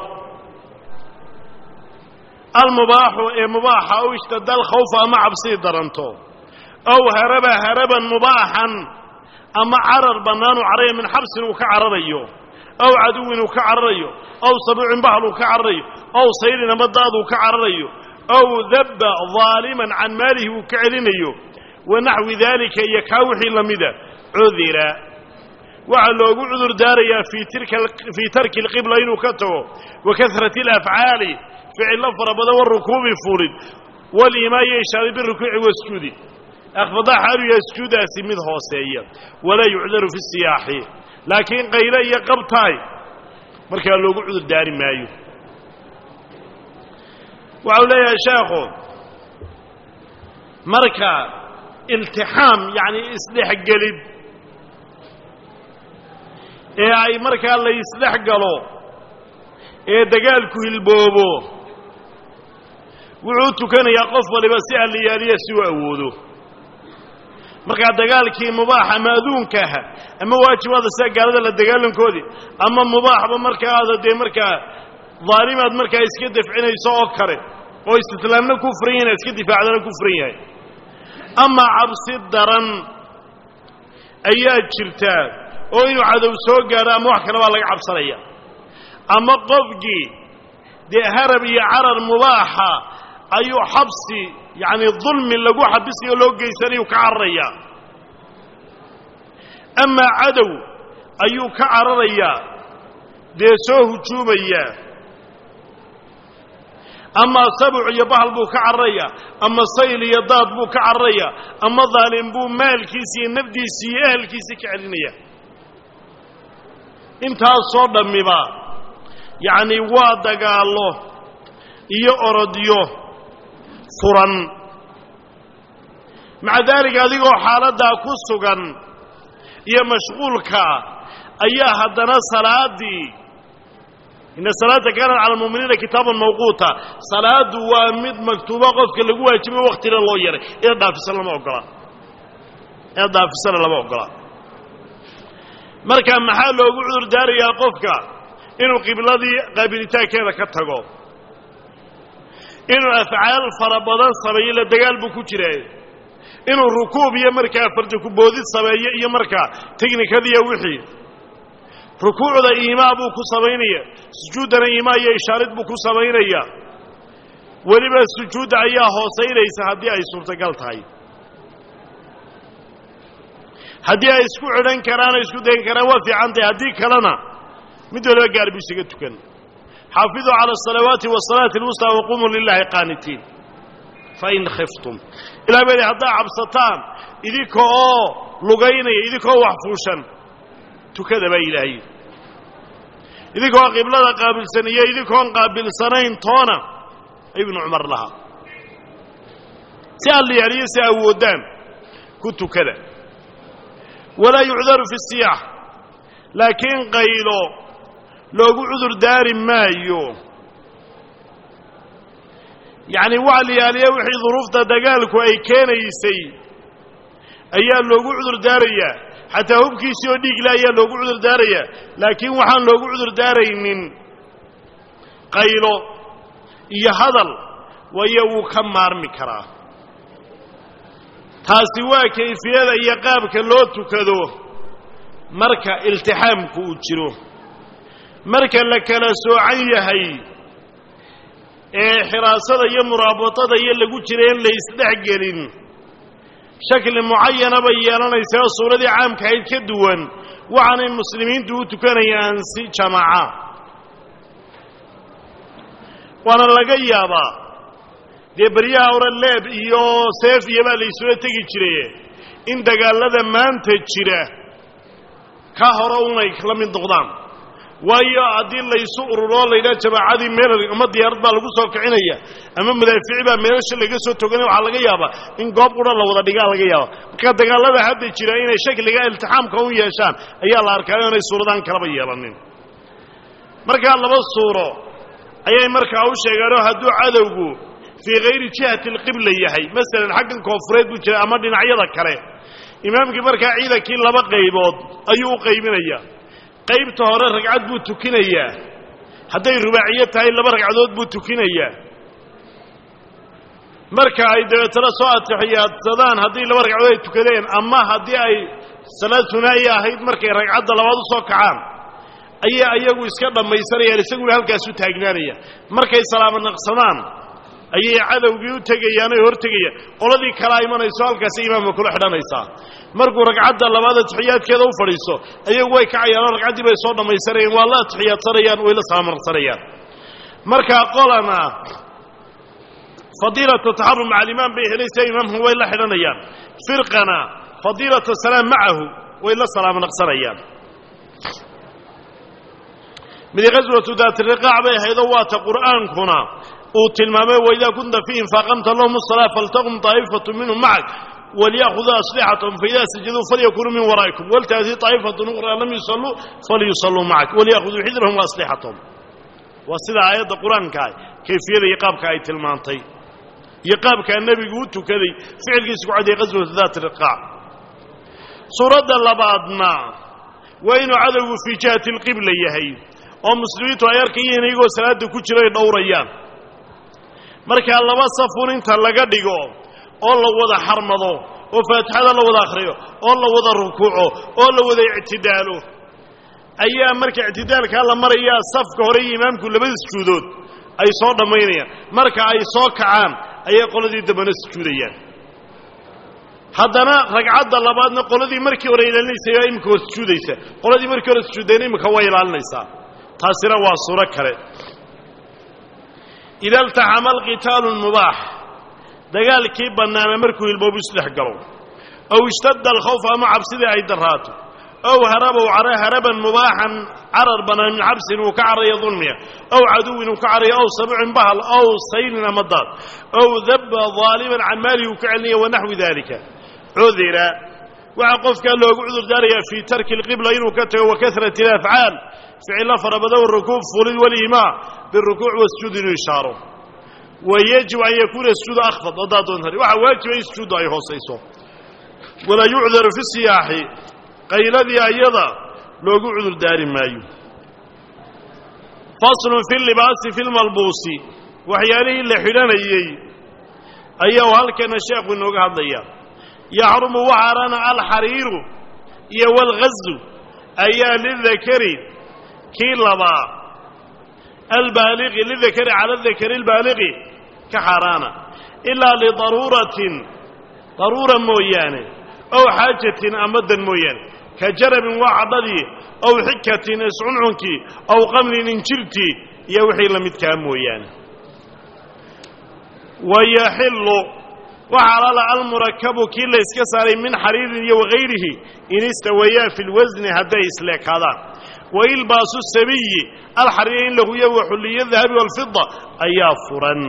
almubaaxu ee mubaaxa ow ishtada alkhawfa ama cabsii daranto ow haraba haraban mubaaxan ama carar bannaanuu cararaya min xabsin uu ka cararayo ow caduwin uu ka cararayo ow sabuucin bahal uu ka cararayo ow sayrin ama daad uu ka cararayo ow dabba daaliman can maalihi uu ka celinayo wa naxwi daalika iyo kaa wixii la mida cudira waxaa loogu cudur daarayaa fii tarki alqibla inuu ka tago wa kasrati alafcaali ficillo fara badan warukuubi fuulid waliimaayo ishaaray birukuuci wasjuudi akhfadaa xaalu yahay sujuudaasi mid hooseeya walaa yucdaru fi siyaaxi laakiin qayle iyo qabtaay markaa loogu cudur daari maayo waxau leeyahay sheekhu marka iltixaam yacni isdhexgelid ee ay markaa la isdhex galo ee dagaalku hilboobo wuxuu tukanayaa qof waliba si alliyaaliya si uu awoodo markaa dagaalkii mubaax ama adduunka aha ama waajibaada sida gaalada la dagaalankoodii ama mubaaxba markaada dee markaa daalimaad markaa iska dafcinayso oo kale oo istislaamna ku furan yahin iska difaacdana ku furan yahay ama cabsi daran ayaa jirtaa oo inuu cadow soo gaadho ama wax kale baa laga cabsanaya ama qofkii dee harab iyo carar mubaaxa ayuu xabsi yacni dulmi lagu xabisiyo loo geysanayu ka cararayaa amaa cadow ayuu ka cararayaa dee soo hujuumaya ama sabuc iyo bahal buu ka cararayaa ama sayl iyo daad buu ka cararayaa ama daalim buu maalkiisi iyo nafdiisi iyo ehelkiisii ka celinaya intaasoo dhammiba yacni waa dagaallo iyo orodyo furan maca daalika adigoo xaaladdaa ku sugan iyo mashquulkaa ayaa haddana salaaddii ina salaata kaanat cala almu'miniina kitaaban mawquuta salaaddu waa mid maktuuba qofka lagu waajibo waktina loo yaray inaad dhaafisana lama ogola inaad dhaafisana lama ogola marka maxaa loogu cudur daarayaa qofka inuu qibladii qaabilitaankeeda ka tago inuu afcaal fara badan sameeyo ila dagaal buu ku jira inuu rukuub iyo markaa farjakuboodid sameeyo iyo markaa teknikadiiyo wixii rukuucda iimaa buu ku samaynaya sujuuddana iimaa iyo ishaarid buu ku samaynaya weliba sujuudda ayaa hoosaynaysa haddii ay suurtagal tahay haddii ay isku xidhan karaan oo isku dayan karaan waa fiican tahay haddii kalena mid waliba gaar buu isaga tukan xaafiduu cala asalawaati wasalaati alwustaa waqumuu lilaahi qaanitiin fain khiftum ilah baa haddaa cabsataan idinka oo lugaynaya idinka oo wax fuushan tukada baa ilaahay idinkoo qiblada qaabilsan iyo idinkoon qaabilsanayn toona ibnu cumar lahaa si alliyaaliyo si awoodaan ku tukada walaa yucdaru fi siyaax laakiin qaylo loogu cudur daari maayo yacni waxa la yaaliya wixii duruufta dagaalku ay keenaysay ayaa loogu cudur daarayaa xataa hubkiisii oo dhiigle ayaa loogu cudur daarayaa laakiin waxaan loogu cudur daaraynin qaylo iyo hadal waayo wuu ka maarmi karaa taasi waa kayfiyada iyo qaabka loo tukado marka iltixaamku uu jiro marka la kala soocan yahay ee xiraasada iyo muraabatada iyo lagu jira in la isdhex gelin shakli mucayana bay yeelanaysaa oo suuradii caamka ahayd ka duwan waxaanay muslimiintu u tukanayaan si jamaaca waana laga yaabaa dee beryaha hore leeb iyo seef iyo baa la isula tegi jiraye in dagaallada maanta jira ka hore unay la mid noqdaan waayo haddii laysu ururoo laydhaha jamaacadii meel ama diyaarad baa lagu soo kicinaya ama madaafici baa meelasha laga soo toganaya waxaa laga yaabaa in goob qura la wada dhigaa laga yaaba marka dagaallada hadda jira inay shakliga iltixaamka u yeeshaan ayaa la arkaayo inay suuradaan kalaba yeelanin markaa laba suuro ayay markaa u sheegeenoo hadduu cadowgu fii hayri jihati alqibla yahay masalan xaggan koonfureed buu jira ama dhinacyada kale imaamkii markaa ciidankii laba qaybood ayuu u qaybinayaa qaybta hore ragcad buu tukinayaa hadday rubaaciyo tahay laba ragcadood buu tukinayaa marka ay dabeetana soo atixiyaadsadaan haddii laba ragcadood ay tukadeen ama haddii ay salaad hunaa'iya ahayd markay ragcadda labaad u soo kacaan ayaa iyagu iska dhammaysanayaan isaguna halkaasu taagnaanaya markay salaamo naqsadaan ayay cadowgii u tegayaan oy hortegayaan qoladii kalaa imanayso halkaasi imaamka kula xidhanaysaa markuu ragcadda labaad atixiyaadkeeda u fadhiiso ayagu way kacayaanoo ragcaddii bay soo dhammaysanayaan waa la atixiyaadsanayaan way la saamarsanayaan markaa qolana fadiilata taxarum maca alimaam bay helaysaa imaamku way la xidhanayaan firqana fadiilata salaam macahu way la salaamo naqsanayaan midi qaswatu daati riqaac bay ahaydoo waata qur'aankuna uu tilmaamay waidaa kunta fiihim faaqamta lahum asalaa faltaqum taa'ifatu minhum macak walyakhuduu aslixatahum faidaa sajaduu falyakunuu min waraa'ikum waltaatii taa'ifatu ukhraa lam yusalluu falyusalluu macak walyakhuduu xidrahum waaslixatahum waa sida aayadda qur-aankaa kayfiyada iyo qaabka ay tilmaantay iyo qaabkaa nebigu u tukaday ficilkiisa ku cadiyay qaswatu daati riqaac suuradda labaadna waa inuu cadowgu fii jihati alqibla yahay oo muslimiintu ay arkayeen iyagoo salaadda ku jira ay dhowrayaan markaa laba safun inta laga dhigo oo la wada xarmado oo faatixada la wada akhriyo oo la wada rukuuco oo la wada ictidaalo ayaa marka ictidaalkaa la marayaa safka hore iyo imaamku labada sujuudood ay soo dhammaynayaan marka ay soo kacaan ayay qoladii dambena sujuudayaan haddana ragcadda labaadna qoladii markii hore ilaalinaysay oo imika hor sujuudaysa qoladii markii hore sujuudayna imika way ilaalinaysaa taasina waa suuro kale ida altaxama alqitaalu mubaax dagaalkii bannaana markuu hilboobu isdhex galo ow ishtadda alkhawf ama cabsidii ay darraato ow harabow cara haraban mubaaxan carar bannaan min cabsin uu ka caraya dulmiya ow caduwin uu ka caraya ow sabucin bahal ow saylin ama daad ow dabba daaliman can maalihi uu ka celinaya wanaxwi dalika cudira waxaa qofkaa loogu cudur daarayaa fii tarki alqibla inuu ka tago wa kasrati alafcaal ficilo farabadan rukuub fulid waliimaa birukuuc wasjuud inuu ishaaro wa yajibu an yakuuna sujuudu akhfad haddaad doontan waxaa waajiba in sujuuddu ay hoosayso walaa yucdaru fi siyaaxi qayladii ayada loogu cudur daari maayo faslun fi libaasi fi lmalbuusi waxyaalihii la xidhanayey ayaa halkana sheekhu inooga hadlaya yaxrumu waxaarana alxariiru iyo walghazu ayaa lidakari kii labaa albaaliqi lidakari cala dakari albaaliqi ka xaaraana ilaa lidaruuratin daruura mooyaane ow xaajatin ama dan mooyaane ka jarabin waa cadhadii ow xikatin iscuncunkii ow qamlin injirtii iyo wixii la midkaa mooyaane wayaxillu waxa alaala almurakabu kii la yska saaray min xariirin iyo wagayrihi in istawayaa fi lwasni hadday isleekaadaan wailbaasu sabiyi alxariira in lahuya waxulliya dahabi walfida ayaa furan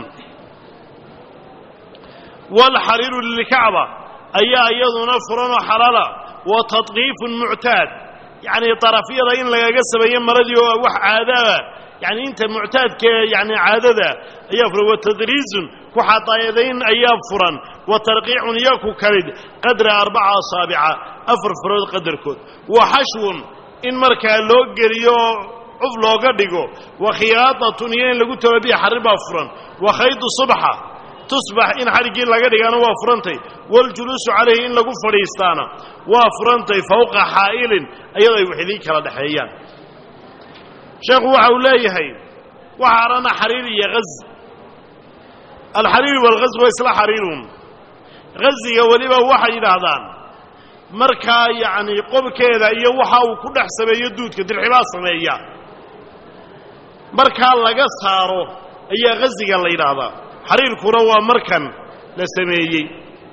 waalxariiru lilkacba ayaa iyaduna furanoo xalaala wa tadqiifun muctaad yacnii darafyada in lagaga sameeyo maradii oo wax caadaaba yani inta muctaadka yani caadada ayaa furan wa tadriizun ku xadaayadayn ayaa furan wa tarqiicun iyo ku kalid qadra arbaca asaabica afar farood qadarkood wa xashwun in markaa loo geliyo oo cuf looga dhigo wa khiyaadatun iyo in lagu tababiya xarrir baa furan wa khaydu subxa tusbax in xadhiggii laga dhigaana waa furantay waljuluusu calayhi in lagu fadhiistaana waa furantay fowqa xaa'ilin iyadoo ay wax idiin kala dhexeeyaan sheekhu waxa uu leeyahay waxa arana xariir iyo haz alxariir waalghaz waa isla xariirun ghaziga weliba waxay yidhaahdaan markaa yacnii qobkeeda iyo waxa uu ku dhex sameeyo duudka dirxibaa sameeya markaa laga saaro ayaa ghaziga la yidhaahdaa xariirkuna waa markan la sameeyey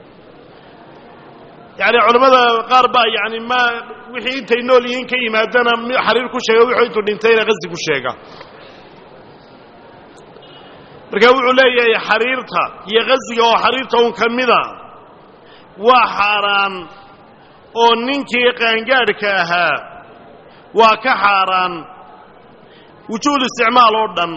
yacni culammada qaar baa yani ma wixii intay nool yihiin ka yimaadana xariir ku sheega wuxuu intuu dhintayna ghazi ku sheega marka wuxuu leeyahay xariirta iyo ghaziga oo xariirta un ka mida waa xaaraan oo ninkii qaangaadhka ahaa waa ka xaaraan wujuud isticmaal oo dhan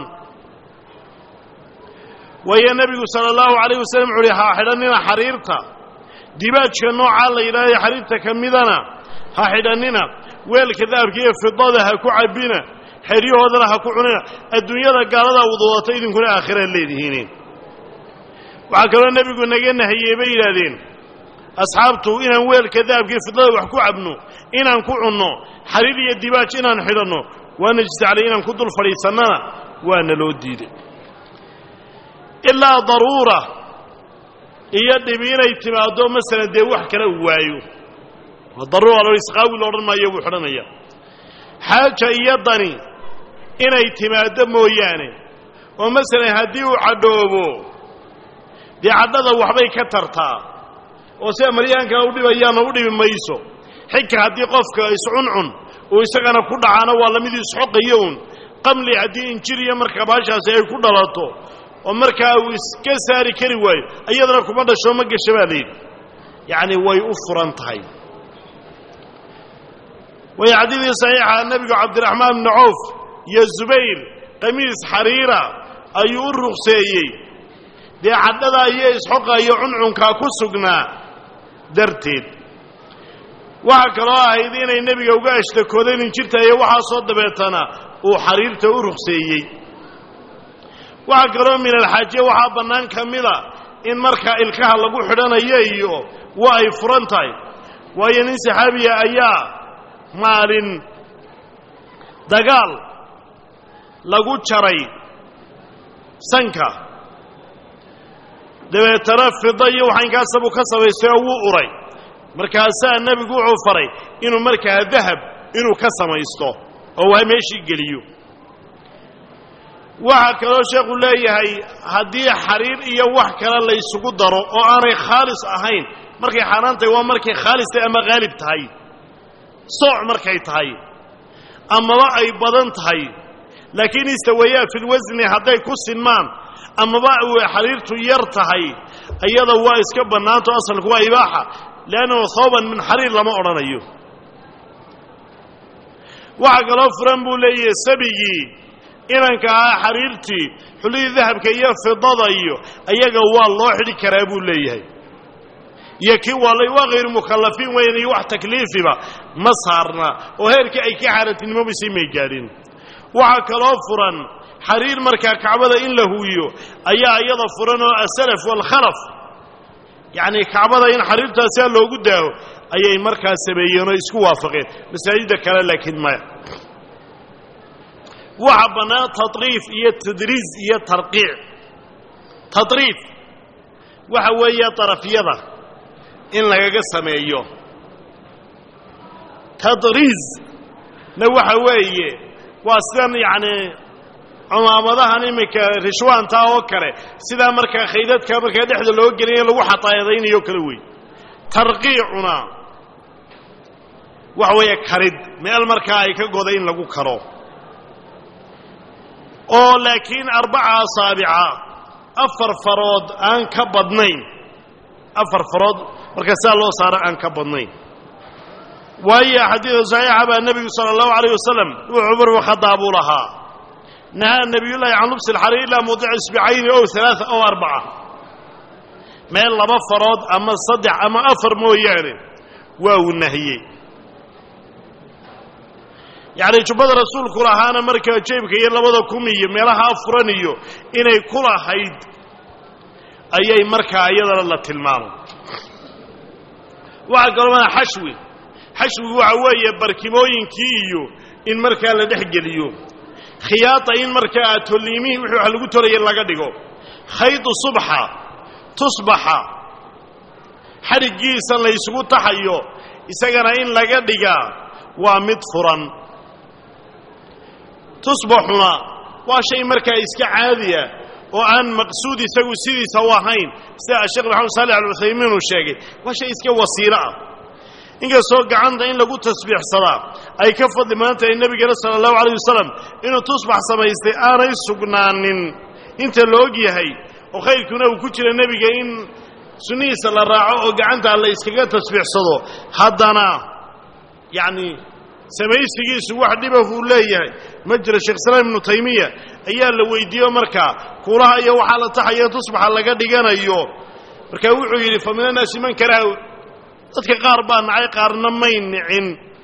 waayo nebigu sala allahu calayh wasalam wuxu uhi ha xidhannina xariirta dibaajka noocaa la yidhahdo xariirta ka midana ha xidhannina weelka dahabka iyo fidada ha ku cabbina xeryahoodana ha ku cunina adduunyada gaaladaa wadwadata idinkuna aakhiraad leedihiin waxaa kaloo nebigu naga nahiyey bay yidhaahdeen asxaabtu inaan weelka dahabkaiyo fidada wax ku cabno inaan ku cunno xariir iyo dibaaj inaan xidhanno waana jistaclay inaan ku dul fadhiisannana waana loo diiday ilaa daruura iyo dhibi inay timaaddo masalan dee wax kale u waayo daruura lo isqaawi lo odhan maayo buu xidhanaya xaaja iyo dani inay timaaddo mooyaane oo masalan haddii uu cadhoobo dee cadhada waxbay ka tartaa oo sida maryaankaa u dhibayaana u dhibi mayso xigka haddii qofka iscuncun uu isagana ku dhacaana waa lamidii isxoqayo uun qamli haddii injiriya marka baashaasi ay ku dhalato oo markaa uu iska saari kari waayo iyadana kuma dhasho ma gasha baa layidhi yacni way u furan tahay way xadiidii saxiixa nebigu cabdiraxmaan bni cawf iyo zubayr qamiis xariira ayuu u ruqseeyey dee cadhada iyo isxoqa iyo cuncunkaa ku sugnaa darteed waxaa kaloo ahayd inay nebiga uga ashtakoodeen injirta iyo waxaasoo dabeetana uu xariirta u ruqseeyey waxaa kaloo min alxaajiya waxaa bannaan ka mida in markaa ilkaha lagu xidhanayo iyo waa ay furan tahay waayo nin saxaabiya ayaa maalin dagaal lagu jaray sanka dabeetana fida iyo waxaynkaasabuu ka samaystay oo wuu uray markaasaa nebigu wuxuu faray inuu markaa dahab inuu ka samaysto oo waa meeshii geliyo waxaa kaloo sheekhu leeyahay haddii xariir iyo wax kale la ysugu daro oo aanay khaalis ahayn markay xaaraan tahay waa markay khaalis tahay ama haalib tahay sooc markay tahay amaba ay badan tahay laakiin istawayaa filwasni hadday ku sinmaan amaba xariirtu yar tahay iyada waa iska bannaanto asalku waa ibaaxa leannahu thawban min xariir lama odhanayo waxaa kaloo furan buu leeyahay sabigii inanka ahaa xariirtii xullidii dahabka iyo fidada iyo ayaga waa loo xidhi karaa buu leeyahay iyo kii waalay waa hayru mukhallafiin weyn iyo wax takliifiba ma saarna oo heerkii ay ka xaaraantinimabaysay may gaadhin waxaa kaloo furan xariir markaa kacbada in la huwiyo ayaa iyada furan oo asalaf waalkhalaf yacnii kacbada in xariirtaasia loogu daaho ayay markaa sameeyeen oo isku waafaqeen masaajidda kale laakiin maya waxa bannaan tatriif iyo tadriis iyo tarqiic tatriif waxa weeye darafyada in lagaga sameeyo tadriisna waxa weeye waa sidan yacnii cumaamadahan iminka rishwaanta oo kale sidaa markaa khaydadka markaa dhexda loo gelinayo lagu xataayadaynayo kale wey tarqiicuna waxa weeye karid meel markaa ay ka goda in lagu karo oo laakiin arbaca asaabica afar farood aan ka badnayn afar farood marka sidaa loo saaro aan ka badnayn waayo xadiida saxiixa baa nebigu sala allahu alayh wasalam wuxuu cumar bn khadaab uu lahaa nahaa nebiyullaahi can lubsi alxariir ilaa mawdica isbicayni ow alaaa ow arbaca meel laba farood ama saddex ama afar mooyaane waa uu nahiyey yacni jubbada rasuulku lahaana markaa jeebka iyo labada kun iyo meelaha afuran iyo inay ku lahayd ayay markaa iyadana la tilmaamay waxaa kaloo maa xashwi xashwigu waxa weeye barkimooyinkii iyo in markaa la dhex geliyo khiyaata in markaa tolliimihii wixii wax lagu toraya laga dhigo khaydu subxa tusbaxa xadhiggiisa la ysugu taxayo isagana in laga dhigaa waa mid furan tusbaxuna waa shay markaa iska caadiya oo aan maqsuud isagu sidiisa u ahayn sida sheekh maxamed saalex alcuthaymiin uu sheegay waa shay iska wasiilo ah inkastoo gacanta in lagu tasbiixsadaa ay ka fadli badan tahay nebigana sala allahu alayh wasalam inuu tusbax samaystay aanay sugnaanin inta la og yahay oo khayrkuna uu ku jira nebiga in sunnihiisa la raaco oo gacanta la iskaga tasbiixsado haddana yacni samaysigiisu wax dhibahuu leeyahay ma jira sheekh islaam ibnu taymiya ayaa la weydiiyo markaa kuulaha iyo waxaa la taxaya tusbaxa laga dhiganayo markaa wuxuu yidhi fa min annaasi man karaha dadka qaar baa nacay qaarna may nicin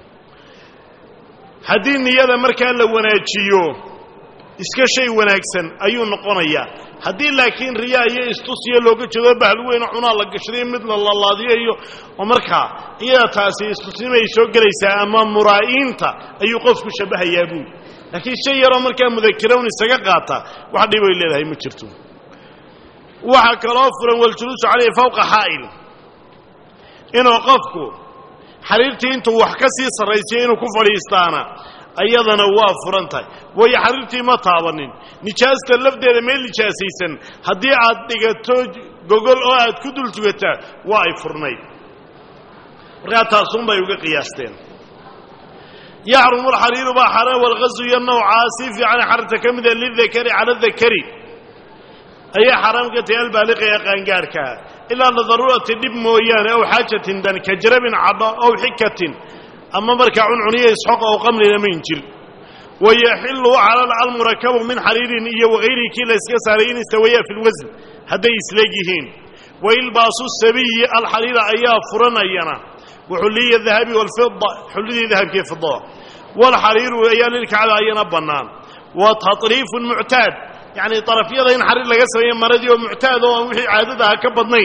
haddii niyada markaa la wanaajiyo iska shay wanaagsan ayuu noqonayaa haddii laakiin riyaa iyo istusiyo looga jeedo bahal weyno cunaa la gashday mid la lalaadiyo iyo oo markaa iyada taasi istusnimay soo gelaysaa ama muraa'iinta ayuu qofku shabbahayaa buuli laakiin shay yaroo markaa mudakirawn isaga qaata wax dhibay leedahay ma jirto waxaa kaloo furan waljuluusu calayhi fawqa xaa'il inuu qofku xariirtii intuu wax ka sii sarraysiyo inuu ku fadhiistaana ayadana waa furan tahay waayo xariirtii ma taabanin nijaasta lafdeeda meel nijaasaysan haddii aad dhigato gogol oo aad ku dul tugataa waa ay furnayd markaa taasuunbay uga qiyaasteen yaxrumu alxariiru baa xaaraan walqasu iyo nawcaa si fiican xarirta ka mida lidakari cala adakari ayay xaaraam ka tahay albaaliqa ee qaangaarhkaa ilaa lidaruurati dhib mooyaane ow xaajatin dan ka jarabin cadho ow xikatin ama markaa cuncuniyo isxoq ow qamlina ma injil wayaxilu calal almurakabu min xariirin iyo wagayrihi kii la yska saaray in istawayaa fi lwasn hadday isleeg yihiin wailbaasu sabiyi alxariira ayaa furanayana waxulliya dahabi walfida xullidii dahabkiiyo fidada walxariiru ayaa lilkacba ayana bannaan wa tatriifun muctaad yacni darafyada in xariir laga sameeyo maradii oo muctaad oo aan wixii caadada aha ka badnayn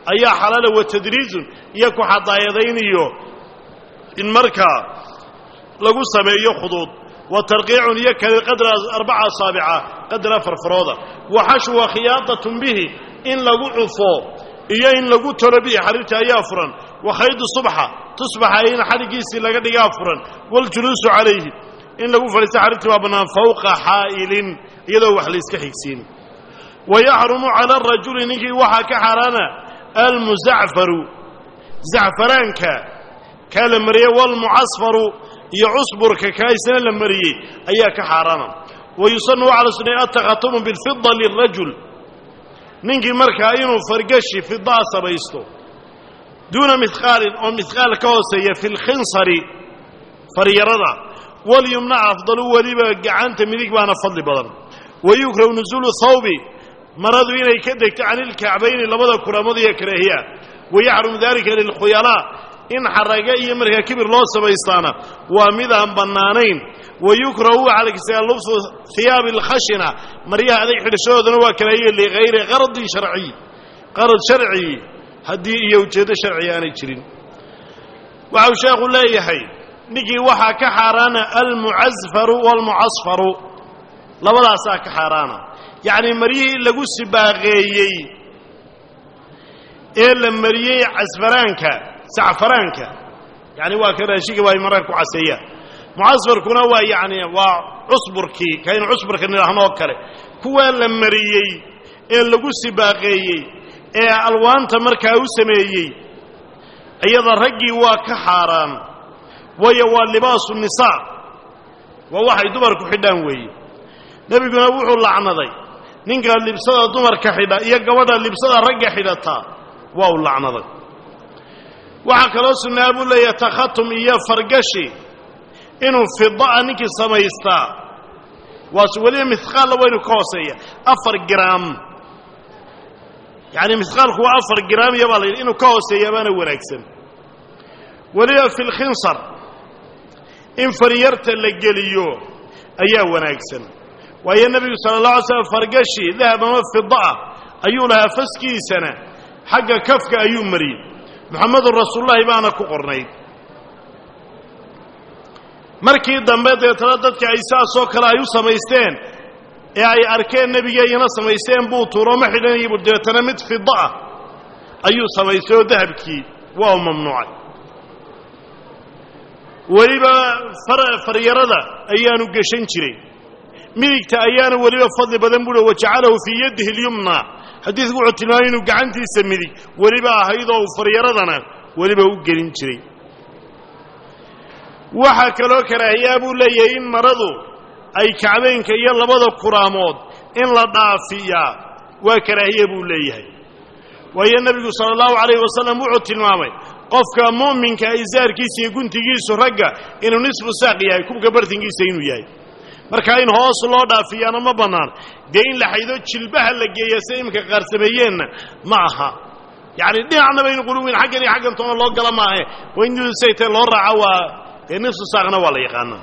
ayaa xalaala wa tadriijun iyo ku xadaayadayn iyo in markaa lagu sameeyo khuduud wa tarqiicun iyo kale qadra arbaca asaabica qadra farfarooda wa xashwa khiyaadatun bihi in lagu cufo iyo in lagu tolo bihi xariirta ayaa furan wa khaydu subxa tusbaxa in xadhiggiisii laga dhigaa furan waljuluusu calayhi in lagu fadhiista xariirtii baa bannaan fawqa xaa'ilin iyadoo wax layska xigsiin wa yaxrumu cala arajuli ninkii waxaa ka xaaraana almuzacfaru zacfaraanka kaa la mariyey walmucasfaru iyo cusburka kaa isna la mariyey ayaa ka xaaraana wa yusanu waxaa la sunnaya attakhatumu bilfida lirajul ninkii markaa inuu fargashi fidaa samaysto duuna mihqaalin oo mihqaal ka hooseeya fi lkhinsari faryarada walyumna afdalu weliba gacanta midig baana fadli badan wa yukrahu nusuulu thawbi maradu inay ka degto can ilkacbayni labada kuraamood iyo karaahiya wa yaxrumu dalika lilkhuyalaa in xaraga iyo markaa kibir loo samaystaana waa mid aan bannaanayn wa yukrahu waxaa la kisaa lubsu hiyaabi alkhashina maryaha adag xidhashadoodana waa karaahiya ligayri qaradin sharciy qarad sharci haddii iyo ujeeddo sharciga aanay jirin waxau sheekhu leeyahay ninkii waxaa ka xaaraana almucasfaru waalmucasfaru labadaasaa ka xaaraana yacnii maryihii lagu sibaaqeeyey ee la mariyey casfaraanka sacfaraanka yacni waa ka raashiga waa ay mararka ku caseeyaan mucasfarkuna waa yacni waa cusburkii kaynu cusburka nidhaahno oo kale kuwaa la mariyey ee lagu sibaaqeeyey ee alwaanta markaa u sameeyey iyada raggii waa ka xaaraan waayo waa libaasu nisaa waa waxay dumarku xidhaan weeye nebiguna wuxuu lacnaday ninka libsada dumarka xidha iyo gabadha libsada ragga xidhataa waa u lacnaday waxaa kaloo sunnaa buu leeyahay takhatum iyo fargashi inuu fida'a ninkii samaystaa waase weliba mihqaalla waynu ka hooseeya afar giraam yacni mihqaalku waa afar giraam iyo baa la yidhi inuu ka hooseeya baana wanaagsan weliba fi lkhinsar in faryarta la geliyo ayaa wanaagsan waayo nebigu sala allah alay slam fargashi dahab ama fida'a ayuu lahaa faskiisana xagga kafka ayuu mariyey muxamedun rasuulullahi baana ku qornayd markii dambe deetana dadka ay saasoo kale ay u samaysteen ee ay arkeen nebigeeyana samaysteen buu tuuro ma xidhanayay bu deetana mid fida'a ayuu samaystay oo dahabkii waa u mamnuucay weliba faryarada ayaanu geshan jiray midigta ayaana weliba fadli badan buuhi wajacalahu fii yadihi اlyumna xadiidku wuxuu tilmaamay inuu gacantiisa midig weliba ahaydoo uu faryaradana weliba u gelin jiray waxaa kaloo karaahiyaa buu leeyahay in maradu ay kacbeynka iyo labada kuraamood in la dhaafiyaa waa karaahiya buu leeyahay waayo nebigu sala allahu calayhi wasalam wuxuu tilmaamay qofka mu'minka isaarkiisa iyo guntigiisu ragga inuu nisfu saaq yahay kubka bartinkiisa inuu yahay marka in hoos loo dhaafiyaana ma bannaan dee in la xaydo jilbaha la geeya se iminka qaar sameeyeenna ma aha yacni dhinacna baynu quluwin xaggan iyo xaggan toona loo gala maahe waa in saytee loo raaco waa dee nisfu saaqna waa la yaqaanaa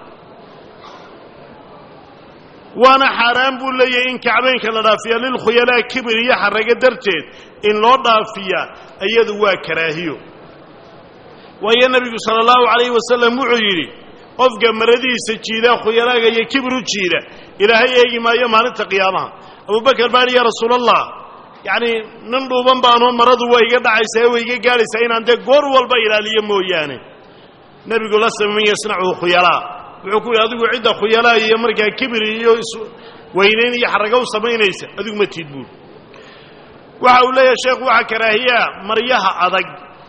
waana xaaraan buu leeyahay in kacbeynka la dhaafiya lilkhuyalaa kibir iyo xarago darteed in loo dhaafiyaa iyadu waa karaahiyo waayo nebigu sala allahu calayhi wasalam wuxuu yidhi qofka maradiisa jiida khuyalaaga iyo kibir u jiida ilaahay eegi maayo maalinta qiyaamaha abubakar baa hi ya rasuulallah yacnii nin dhuuban baanoo maradu waa iga dhacaysaa waa iga gaadhaysaa inaan dee goor walba ilaaliyo mooyaane nebigu la sama man yasnachu khuyalaa wuxuu ku yidhi adigu cidda khuyalaa iyo markaa kibir iyo isweynayn iyo xarago u samaynaysa adigu ma tiid buul waxa uu leeyahay sheekhu waxaa karaahiyaa maryaha adag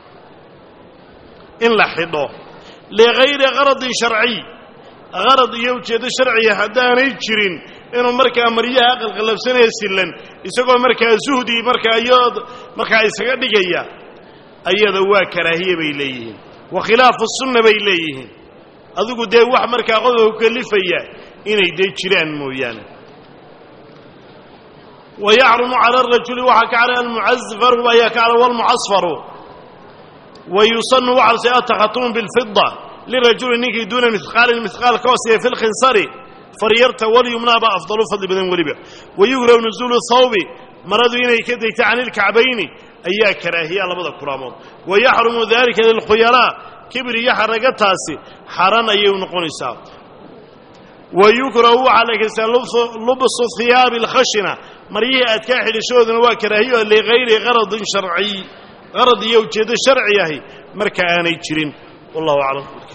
in la xidho ligayri qaradin sharciy qarad iyo ujeeddo sharciya haddaanay jirin inuu markaa maryaha aqalqalabsanaya sillan isagoo markaa suhdi markaa iyo markaa isaga dhigaya ayada waa karaahiye bay leeyihiin wa khilaafu sunna bay leeyihiin adigu dee wax markaa qodobka ku kalifaya inay dee jiraan mooyaane wa yaxrumu cala arajuli waxaa ka cala almucasfaru ayaa ka cala walmucasfaru wa yusanu waxaa lase atakhatuma bilfida lirajuli ninkii duuna mihqaalin mihqaal ka hooseeya fi lkhinsari faryarta walyumnaaba afdalu fadli badan weliba wa yugrahu nuzuulu thawbi maradu inay ka degto can ilkacbayni ayaa karaahiya labada kulaamood wa yaxrumu dalika lilkhuyalaa kibir iyo xaraga taasi xaran ayay u noqonaysaa wa yukrahu waxaa la kaystaa lubsu hiyaabi alkhashina maryihii adkaa xidhishadooduna waa karaahiyo ligayri qaradin sharciy qarad iyo ujeeddo sharci ahi marka aanay jirin wallahu aclam